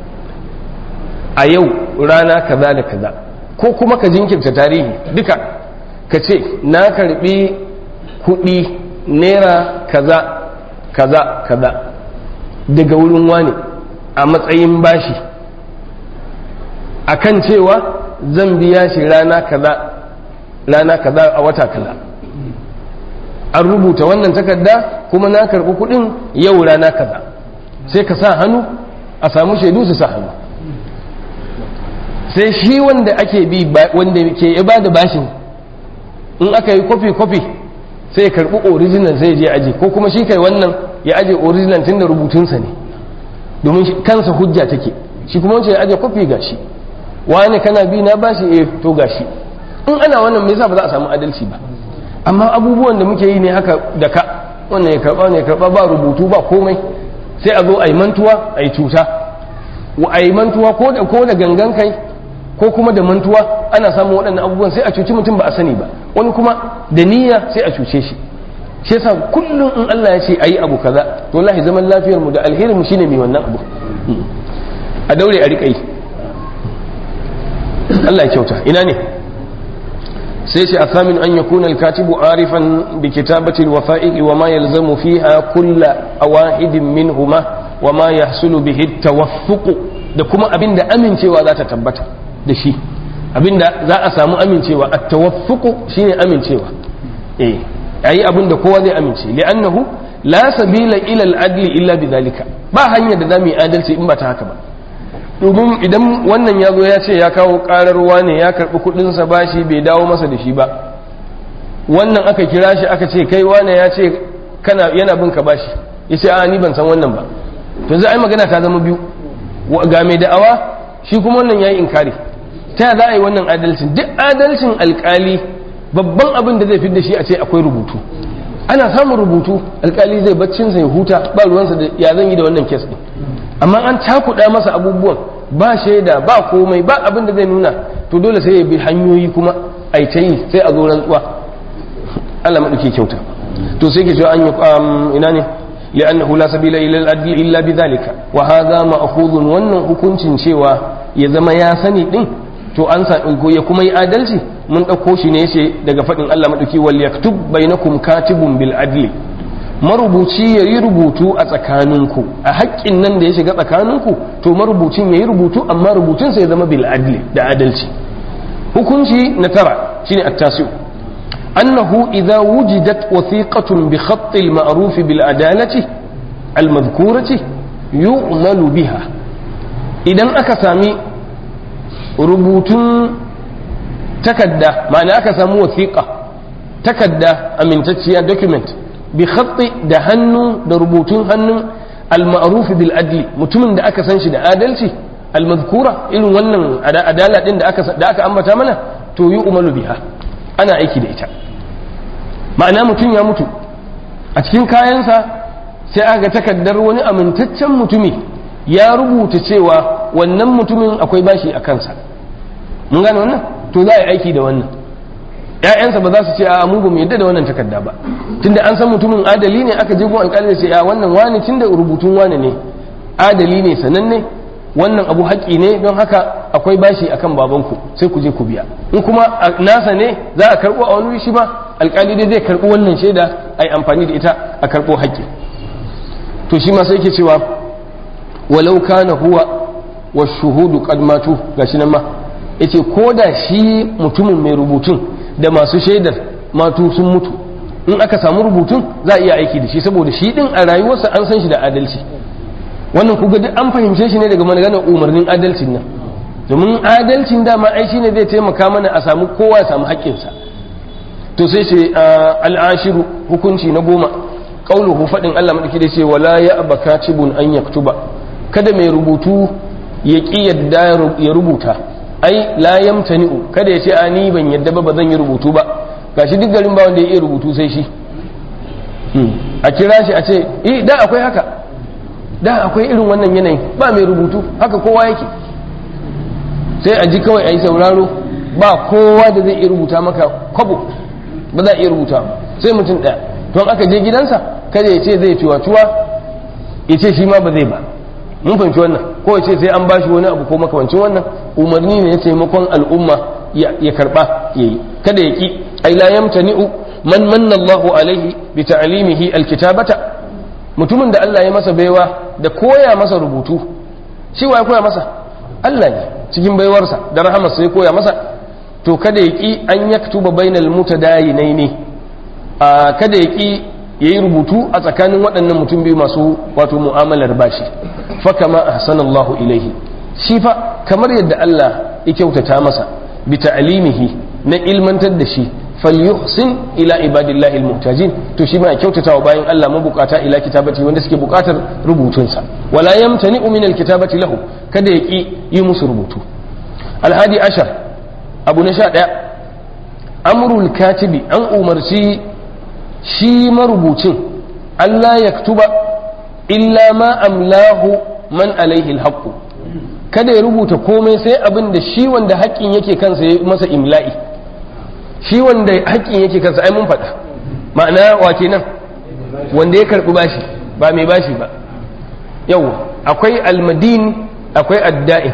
a yau rana kaza da kaza ko kuma ka jinkirta tarihi duka ka ce na karbi kuɗi naira kaza kaza kaza daga wurin wani a matsayin bashi akan cewa zan biya shi rana kaza rana kaza a wata kaza an rubuta wannan takarda kuma na karɓi kuɗin yau rana kaza sai ka sa hannu a samu shaidu su sa hannu sai shi wanda ake bi wanda ke ya ba da bashin in aka yi kofi-kofi sai ya karɓi original sai je aji ko kuma shi kai wannan ya aje original tun da rubutunsa ne domin kansa hujja take shi kuma wancan ya aje kofi gashi wani kana bi na bashi eh to gashi in ana wannan me yasa ba za a samu adalci ba amma abubuwan da muke yi ne haka da ka wannan ya karba ne ya karba ba rubutu ba komai sai a zo a yi mantuwa a yi cuta a yi mantuwa ko da ko da gangan kai ko kuma da mantuwa ana samun waɗannan abubuwan sai a cuci mutum ba a sani ba wani kuma da niyya sai a cuce shi shi yasa kullum in Allah ya ce ayi abu kaza to wallahi zaman lafiyar mu da alherin mu shine mai wannan abu a daure a riƙa yi Allah ya kyauta ina ne sai ce athamin an yakuna al-katibu arifan bi kitabati al-wafa'iq wa ma yalzamu fiha kull awahidin minhuma wa ma yahsulu bihi at-tawaffuq da kuma abinda amincewa za ta tabbata da shi abinda za a samu amincewa at-tawaffuq shine amincewa eh ayi abinda kowa zai amince li'annahu la sabila ila al-adli illa bidhalika ba hanyar da zamu yi adalci in ba ta haka ba domin idan wannan ya zo ya ce ya kawo ƙararwa ne ya karɓi kuɗinsa bashi bai dawo masa da shi ba wannan aka kira shi aka ce kai wane ya ce kana yana bin ka bashi ya ce a ni ban san wannan ba to za a yi magana ta zama biyu ga mai da'awa shi kuma wannan ya yi inkari ta za a yi wannan adalcin duk adalcin alkali babban abin da zai fi da shi a ce akwai rubutu ana samun rubutu alkali zai baccinsa ya huta ba ruwansa da ya zan yi da wannan kes ɗin amma an cakuɗa masa abubuwan ba shaida ba komai ba abin da zai nuna to dole sai ya bi hanyoyi kuma a ta yi sai a zo rantsuwa Allah maɗauki kyauta to sai ke cewa an yi ina ne li'annahu la sabila ila al-adli illa bidhalika wa hadha ma'khudun wannan hukuncin cewa ya zama ya sani din to an sa ya kuma yi adalci mun ɗauko shi ne yace daga faɗin Allah maɗauki wal yaktub bainakum katibun bil adli marubuci ya yi rubutu a tsakaninku a haƙƙin nan da ya shiga tsakaninku to marubucin ya yi rubutu amma rubutunsa ya zama bil adli da adalci hukunci na tara shine at-tasi'u annahu idza wujidat wathiqatun bi khatt al-ma'ruf bil adalati al-madhkurati yu'malu biha idan aka sami rubutun takadda ma'ana aka samu wathiqa takadda amintacciya document bi khatti da hannu da rubutun hannun al-ma'ruf bil adli mutumin da aka san shi da adalci al-mazkura irin wannan adala din da aka da aka ambata mana to yi umalu biha ana aiki da ita ma'ana mutum ya mutu a cikin kayansa sai aka takaddar wani amintaccen mutumi ya rubuta cewa wannan mutumin akwai bashi a kansa mun gane wannan to za a yi aiki da wannan ‘ya'yansa ba za su ce a mu ba mu yadda da wannan takarda ba tunda an san mutumin adali ne aka je gun alƙali da ce a wannan wani tunda rubutun wani ne adali ne sananne wannan abu haƙƙi ne don haka akwai bashi akan babanku sai ku je ku biya in kuma nasa ne za a karɓo a wani shi ba alƙali dai zai karɓo wannan shaida a yi amfani da ita a karɓo haƙƙi to shi ma sai ke cewa walau kana huwa wa shuhudu qad matu gashi nan ma yace ko da shi mutumin mai rubutun da masu shaidar matu sun mutu in aka samu rubutun za a iya aiki da shi saboda shi din a rayuwarsa an san shi da adalci wannan kuga duk an fahimce shi ne daga maganar umarnin adalcin nan domin adalcin dama ai shine zai taimaka mana a samu kowa ya samu haƙƙinsa to sai ce al'ashiru hukunci na goma qauluhu fadin Allah madaki da ce wala ya abakatibun an yaktuba kada mai rubutu ya ki yadda ya rubuta ai la yamtani'u kada ya ce a ni ban yadda ba ba zan yi rubutu ba gashi duk garin ba wanda ya iya rubutu sai shi a kira shi a ce eh da akwai haka da akwai irin wannan yanayin ba mai rubutu haka kowa yake sai a ji kawai a yi sauraro ba kowa da zai iya rubuta maka kwabo ba za a iya rubuta sai mutum ɗaya don aka je gidansa kada ya ce zai cuwa-cuwa ya ce shi ma ba zai ba mun fahimci wannan ko ya ce sai an bashi wani abu ko makamancin wannan umarni ne ya taimakon al'umma ya karba ya yi kada ya ki ai la yamtani'u man manna Allahu alaihi bi ta'limihi alkitabata mutumin da Allah ya masa baiwa da koya masa rubutu shi wa ya koya masa Allah ne cikin baiwarsa da rahamarsa ya koya masa to kada ya ki an yaktuba bainal mutadayinaini a kada ya ki yayi rubutu a tsakanin waɗannan mutum biyu masu wato mu'amalar bashi fa kama ahsanallahu ilaihi shi fa kamar yadda Allah ya kyautata masa bi ta'limihi na ilmantar da shi falyuhsin ila ibadillahi almuhtajin to shi ma ya kyautata wa bayan Allah mabukata ila kitabati wanda suke bukatar rubutunsa wala yamtani'u min alkitabati lahu kada ya ki yi musu rubutu alhadi ashar abu na sha ɗaya amrul katibi an umarci shi marubucin Allah ya tuba illa ma amlahu man alaihi alhaqu kada ya rubuta komai sai abin da shi wanda haƙƙin yake kansa ya masa imla'i shi wanda haƙƙin yake kansa ai mun faɗa ma'ana wa kenan wanda ya karɓi bashi ba mai bashi ba yau akwai almadin akwai adda'in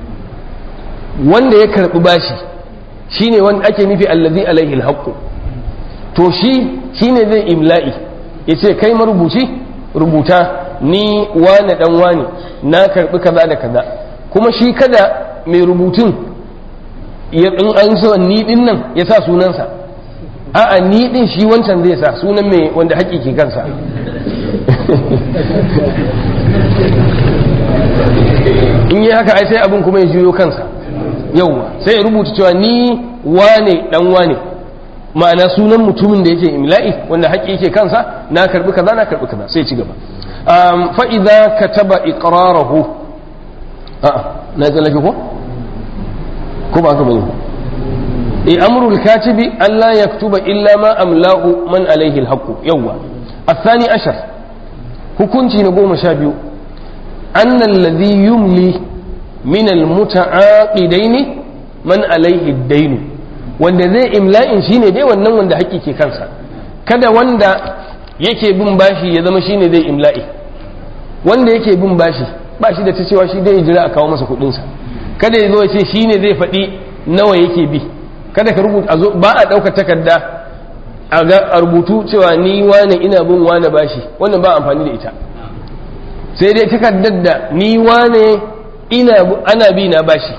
wanda ya karɓi bashi shine wanda ake nufi allazi alaihi alhaqqu to shi shine zai imla'i yace kai marubuci rubuta ni wane dan wane na karɓi kaza da kaza kuma shi kada mai rubutun ya in an so ni din nan ya sa sunansa a'a ni din shi wancan zai sa sunan mai wanda haƙi ke kansa in yi haka ai sai abin kuma ya juyo kansa yauwa sai ya rubuta cewa ni wane dan wane ma'ana sunan mutumin da yake imla'i wanda haƙi yake kansa na karbi kaza na karbi kaza sai ci gaba fa idza kataba iqrarahu a'a na tsallake ko ko ba ka bane e amrul katibi alla yaktuba illa ma amlahu man alaihi alhaqu yawwa الثاني عشر hukunci na goma sha biyu أن الذي يملي من المتعاقدين من عليه الدين wanda zai imla'in shine dai wannan wanda haƙƙi ke kansa kada wanda yake bin bashi ya zama shine zai imla'i wanda yake bin bashi ba shi da ta cewa shi dai jira a kawo masa kuɗinsa kada ya zo ya ce shine zai faɗi nawa yake bi kada ka rubuta ba a ɗaukar takarda a rubutu cewa ni wane ina bin wane bashi wannan ba amfani da ita sai dai takardar da ni wane ina ana bi na bashi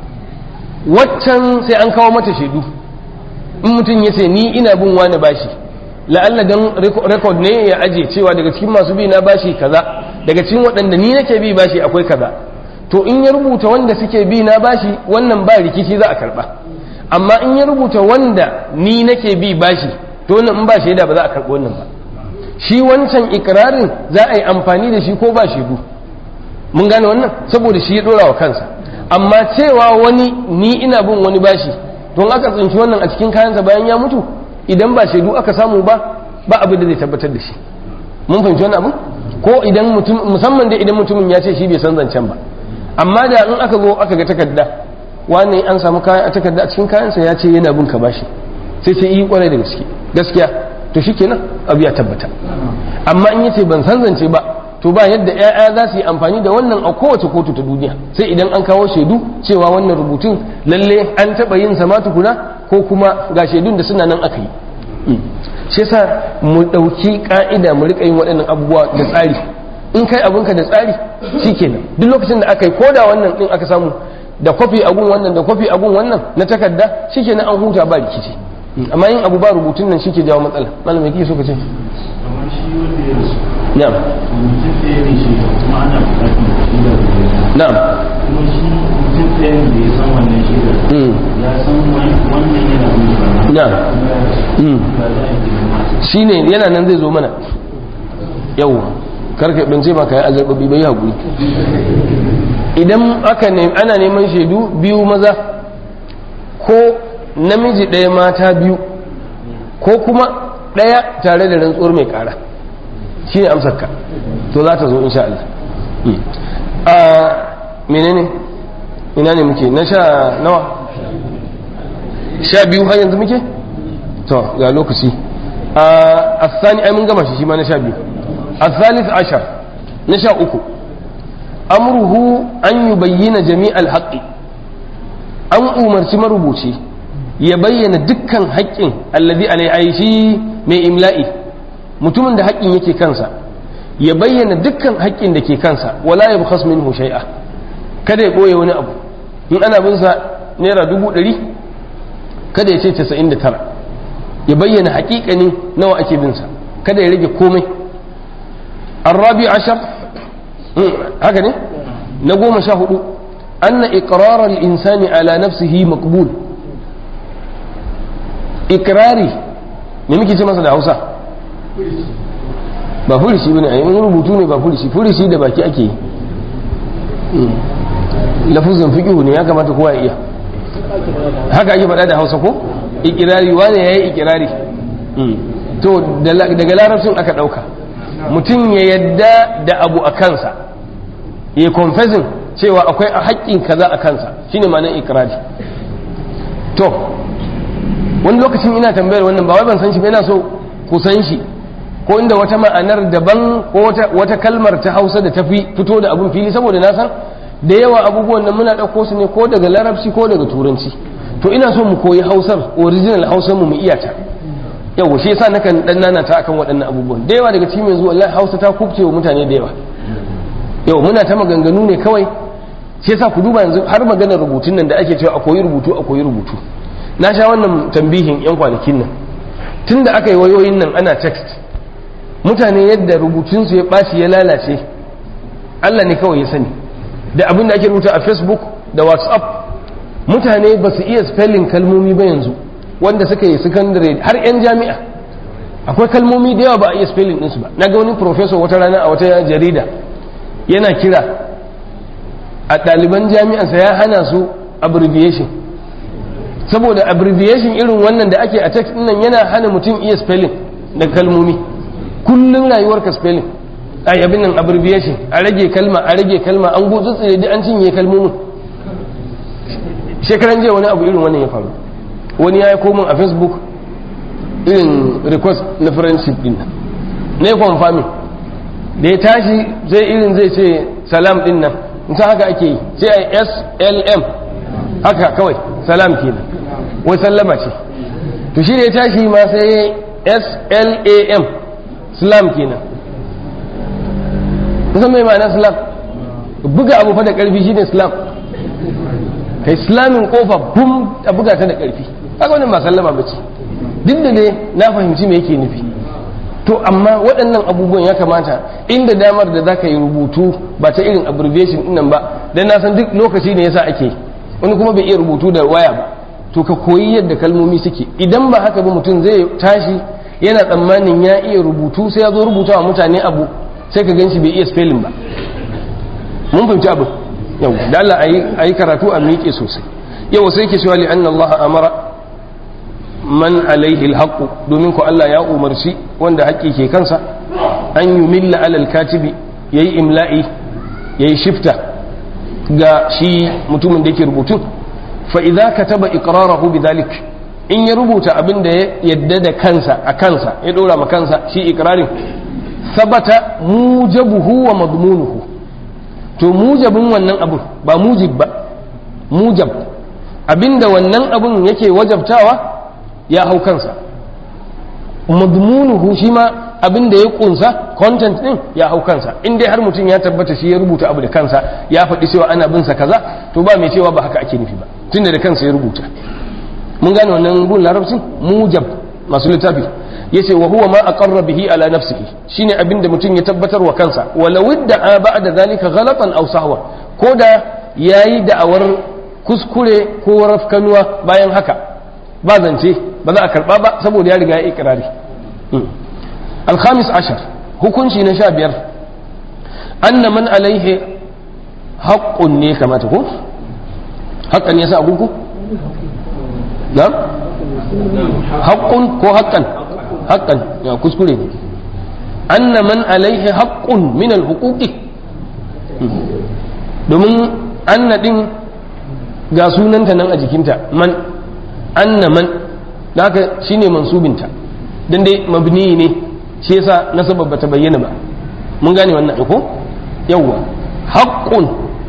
waccan sai an kawo mata shaidu in mutum ya ce ni ina bin wane bashi la'alla don rekod ne ya aje cewa daga cikin masu bi na bashi kaza daga cikin waɗanda ni nake bi bashi akwai kaza to in ya rubuta wanda suke bi na bashi wannan ba rikici za a karba amma in ya rubuta wanda ni nake bi bashi to wannan in ba shaida ba za a karɓi wannan ba shi wancan ikirarin za a yi amfani da shi ko ba shaidu mun gane wannan saboda shi ya dora wa kansa amma cewa wani ni ina bin wani bashi don aka tsinci wannan a cikin kayansa bayan ya mutu idan ba shaidu aka samu ba ba abin da zai tabbatar da shi mun fahimci wannan abu ko idan mutum musamman dai idan mutumin ya ce shi bai san zancen ba amma da in aka zo aka ga takarda wani an samu kayan a takarda a cikin kayansa ya ce yana bin ka bashi sai sai yi kwarai da gaske gaskiya to shikenan abu ya tabbata amma in yace ban san zance ba to ba yadda ƴaƴa za su yi amfani da wannan a kowace kotu ta duniya sai idan an kawo shaidu cewa wannan rubutun lalle an taɓa yin sama tukuna ko kuma ga shaidun da suna nan aka yi shi yasa mu ɗauki ƙa'ida mu riƙa yin waɗannan abubuwa da tsari in kai abinka da tsari shikenan duk lokacin da aka yi koda wannan ɗin aka samu da kwafi agun wannan da kwafi agun wannan na takarda shikenan an huta ba rikici amma yin abu ba rubutun nan shike jawo matsala malam me kike so ka ce na'am na'am kuma shi mutum ɗayan da ya san wannan shaidar ya san wannan yana mutuwa na'am shine yana nan zai zo mana yau karka bance ma kai azarbabi bai hakuri idan aka ne ana neman shaidu biyu maza ko namiji ɗaya mata biyu ko kuma ɗaya tare da rantsuwar mai ƙara shi ne amsarka to za ta zo insha Allah a menene ina ne muke na sha nawa sha biyu har yanzu muke to ga lokaci a asani ai mun gama shi shi ma na sha biyu asalis ashar na sha uku amruhu an yi bayyana jami'al haƙƙi an umarci marubuci ya bayyana dukkan haƙƙin allazi alai shi mai imla'i mutumin da haƙƙin yake kansa ya bayyana dukkan haƙƙin da ke kansa wala ya bukhas minhu shay'a kada ya ɓoye wani abu in ana bin sa naira dubu ɗari kada ya ce casa'in da tara ya bayyana haƙiƙanin nawa ake bin sa kada ya rage komai الرابع عشر هكذا نقوم شاهد أن إقرار الإنسان على نفسه مقبول إقراري نمكي تمسا da Hausa ba furishi bane ai wani rubutu ne ba furishi furishi da baki ake yi lafuzin fiqhu ne ya kamata kowa ya iya haka ake faɗa da Hausa ko ikirari wane yayi ikirari to daga larabcin aka ɗauka mutum ya yadda da abu a kansa ya confessing cewa akwai a haƙƙin kaza a kansa shine ma'anar ikirari to wani lokacin ina tambayar wannan ba wai ban san shi ba ina so ku san shi ko inda wata ma'anar daban ko wata kalmar ta hausa da tafi fito da abun fili saboda na san da yawa abubuwan nan muna ɗauko su ne ko daga larabci ko daga turanci to ina so mu koyi hausar original hausar mu mu iya ta yau shi yasa nakan dan nana ta akan waɗannan abubuwan da yawa daga cikin yanzu wallahi Hausa ta kubce wa mutane da yawa yau muna ta maganganu ne kawai shi yasa ku duba yanzu har maganar rubutun nan da ake cewa a koyi rubutu a koyi rubutu na sha wannan tambihin yan kwanakin nan tunda aka yi wayoyin nan ana text mutane yadda rubutun su ya ɓaci ya lalace Allah ne kawai ya sani da abin da ake rubuta a Facebook da WhatsApp mutane ba su iya spelling kalmomi ba yanzu wanda suka yi secondary har 'yan jami'a akwai kalmomi da yawa ba a iya spelling ɗinsu ba na ga wani professor wata rana a wata jarida yana kira a ɗaliban jami'ansa ya hana su abbreviation saboda abbreviation irin wannan da ake a text nan yana hana mutum iya spelling da kalmomi kullum rayuwarka spelling a abin nan abbreviation a rage kalma a rage kalma an gutsu da an cinye kalmomin shekaran jiya wani abu irin wannan ya faru wani ya yi komin a facebook irin request na friendship din nan na yi confirming da ya tashi zai irin zai ce salam din nan ta haka ake yi sai a slm haka kawai salam kenan wai sallama ce to shi da ya tashi ma sai slam slam kenan kusan mai ma'ana slam buga abu fa da karfi shine slam kai islamin kofa bum a buga ta da karfi haka wannan ba sallama ba ce duk da ne na fahimci me yake nufi to amma waɗannan abubuwan ya kamata inda damar da zaka yi rubutu ba ta irin abbreviation din nan ba dan na san duk lokaci ne yasa ake wani kuma bai iya rubutu da waya ba to ka koyi yadda kalmomi suke idan ba haka ba mutum zai tashi yana tsammanin ya iya rubutu sai ya zo rubuta wa mutane abu sai ka gan shi bai iya spelling ba mun fahimci abu yau da Allah a yi karatu a miƙe sosai yau sai ke cewa li anna Allah amara man alaihi alhaqu domin ko Allah ya umarci wanda haƙƙi ke kansa an yi milla alal katibi yayi imla'i yayi shifta ga shi mutumin da yake rubutun fa idza kataba iqrarahu bidhalik in ya rubuta abin da ya yadda da kansa a kansa ya dora ma kansa shi iqrarin sabata mujabuhu wa madmunuhu to mujabin wannan abun ba mujib ba mujab abinda wannan abun yake wajabtawa ya hau kansa madmunuhu shi ma abinda ya kunsa content din ya hau kansa in dai har mutum ya tabbata shi ya rubuta abu da kansa ya faɗi cewa ana bin sa kaza to ba mai cewa ba haka ake nufi ba tunda da kansa ya rubuta mun gane wannan gun larabcin mujab masu littafi yace wa huwa ma aqarra bihi ala nafsihi shine abinda mutum ya tabbatar wa kansa walau idda ba'da zalika ghalatan aw sahwa ko da yayi da'awar kuskure ko rafkanuwa bayan haka ba zance ba za a karba ba saboda ya riga ya ikrari الخامس عشر hukunci na sha biyar anna man alaihi haƙƙun ne kamata ko haƙƙan ya sa agunku na haƙƙun ko haƙƙan haqqan ya kuskure ne anna man alaihi haqqun min al-huquqi domin anna din ga sunanta nan a jikinta man anna man da haka shine mansubinta dan dai mabni ne shi yasa nasaba bata bayyana ba mun gane wannan ko yawwa haqqun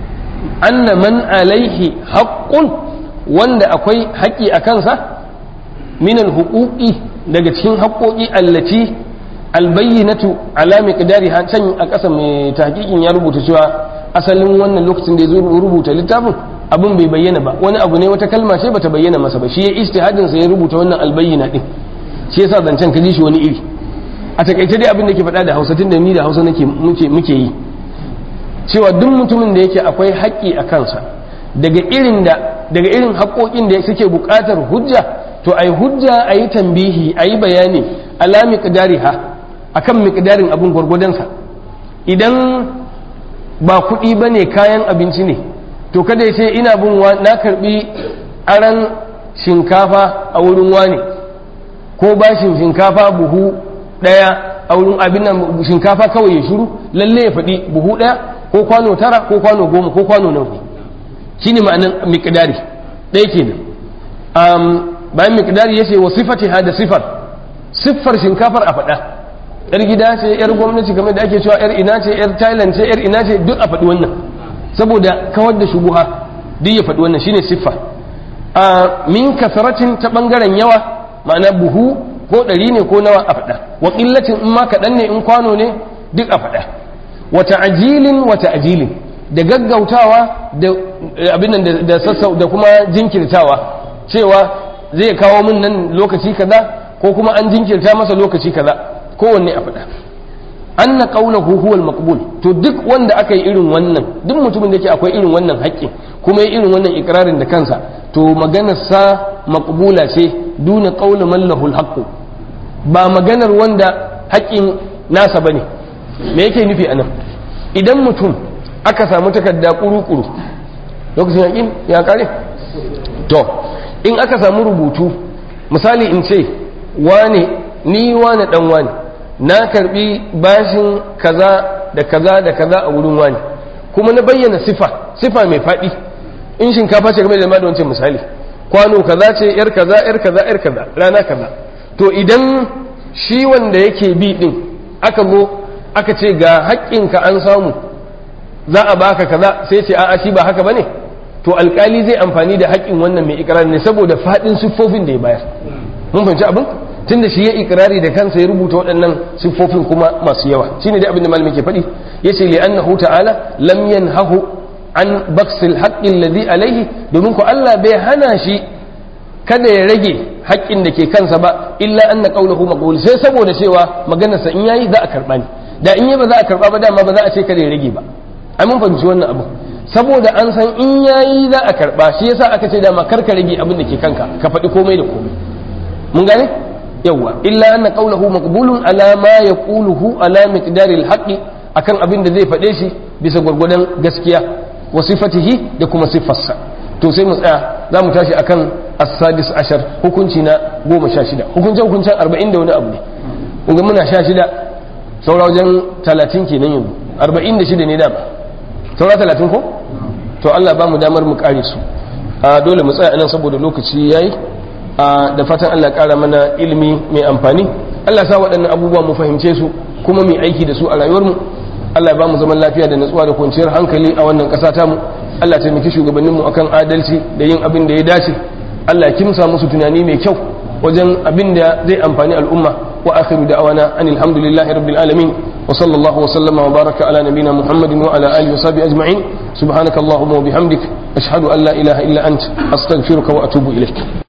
anna man alaihi haqqun wanda akwai haƙƙi a kansa min alhuquqi daga cikin haƙƙoƙi allati albayyinatu ala miqdariha can a ƙasa mai tahqiqin ya rubuta cewa asalin wannan lokacin da ya zo rubuta littafin abin bai bayyana ba wani abu ne wata kalma ce bata bayyana masa ba shi ya ijtihadin sa ya rubuta wannan albayyina din shi yasa zancen ka ji shi wani iri a takaice dai abin da ke faɗa da Hausa tun da ni da Hausa nake muke muke yi cewa duk mutumin da yake akwai haƙƙi a kansa daga irin da daga irin haƙoƙin da suke buƙatar hujja to ai hujja ayi tambihi ayi bayani ala miqdariha akan miqdarin abin gwargwadonsa idan ba kuɗi bane kayan abinci ne to kada ya ce ina bin na karbi aran shinkafa a wurin wani ko bashin shinkafa buhu daya a wurin abin nan shinkafa kawai ya shiru lalle ya faɗi buhu daya ko kwano tara ko kwano goma ko kwano nawa ne shine ma'anan miqdari ɗaya kenan um, bayan miqdari yace wa sifatiha da sifar siffar shinkafar a faɗa yar gida ce yar gwamnati kamar da ake cewa yar ina ce yar thailand ce yar ina ce duk a faɗi wannan saboda kawar da shubuha duk ya faɗi wannan shine siffa a min kasaratin ta ɓangaren yawa ma'ana buhu ko ɗari ne ko nawa a faɗa wa ƙillacin in ma kaɗan ne in kwano ne duk a faɗa wata ajilin wata ajilin da gaggautawa da abin nan da sassau da kuma jinkirtawa cewa zai kawo min nan lokaci kaza ko kuma an jinkirta masa lokaci kaza kowanne a faɗa anna qawluhu huwa al-maqbul to duk wanda aka yi irin wannan duk mutumin da yake akwai irin wannan haƙƙin kuma yi irin wannan ikrarin da kansa to maganar sa maqbula ce duna qawli man lahu al ba maganar wanda haƙƙin nasa bane me yake nufi anan idan mutum aka samu takarda kuru-kuru lokacin yaƙin ya kare to in aka samu rubutu misali in ce wane ni wane dan wane na karbi bashin kaza da kaza da kaza a wurin wani kuma na bayyana sifa sifa mai faɗi in shinkafa ce game da da wancan misali kwano kaza ce yar kaza yar kaza yar kaza rana kaza to idan shi wanda yake bi din aka zo aka ce ga haƙƙinka an samu za a baka kaza sai ce a'a shi ba haka bane to alkali zai amfani da haƙƙin wannan mai ikrar ne saboda faɗin siffofin da ya bayar mun fahimci abin tunda shi ya ikirari da kansa ya rubuta waɗannan siffofin kuma masu yawa shine dai abin da malamin ke faɗi yace li annahu ta'ala lam yanhahu an baksil haqqi alladhi alayhi domin ko Allah bai hana shi kada ya rage haƙƙin da ke kansa ba illa anna qawluhu maqbul sai saboda cewa maganarsa in yayi za a karba ne da in yi ba za a karba ba dama ba za a ce kada ya rage ba ai mun fahimci wannan abu saboda an san in yayi za a karba shi yasa aka ce dama kar ka rage abin da ke kanka ka faɗi komai da komai mun gane yawa illa anna qawluhu maqbulun ala ma yaquluhu ala miqdari alhaqi akan abin da zai faɗe shi bisa gwargwadon gaskiya wa sifatihi da kuma siffarsa to sai mu tsaya za mu tashi akan as-sadis ashar hukunci na goma sha shida hukuncin hukuncin arba'in da wani abu ne kun ga muna sha shida saura wajen talatin kenan yanzu arba'in da shida ne dama saura talatin ko to Allah ba mu damar mu kare su a dole mu tsaya nan saboda lokaci yayi da fatan Allah kara mana ilimi mai amfani Allah sa waɗannan abubuwa mu fahimce su kuma mu aiki da su a rayuwarmu Allah ba mu zaman lafiya da natsuwa da kwanciyar hankali a wannan ƙasa tamu Allah taimaki shugabanninmu akan adalci da yin abin da ya dace Allah kimsa musu tunani mai kyau wajen abin da zai amfani al'umma wa akhiru da'awana anil hamdulillahi rabbil alamin wa sallallahu wa sallama wa baraka ala nabina muhammadin wa ala alihi wa sahbihi ajma'in subhanakallahumma wa bihamdik ashhadu an la ilaha illa ant astaghfiruka wa atubu ilaik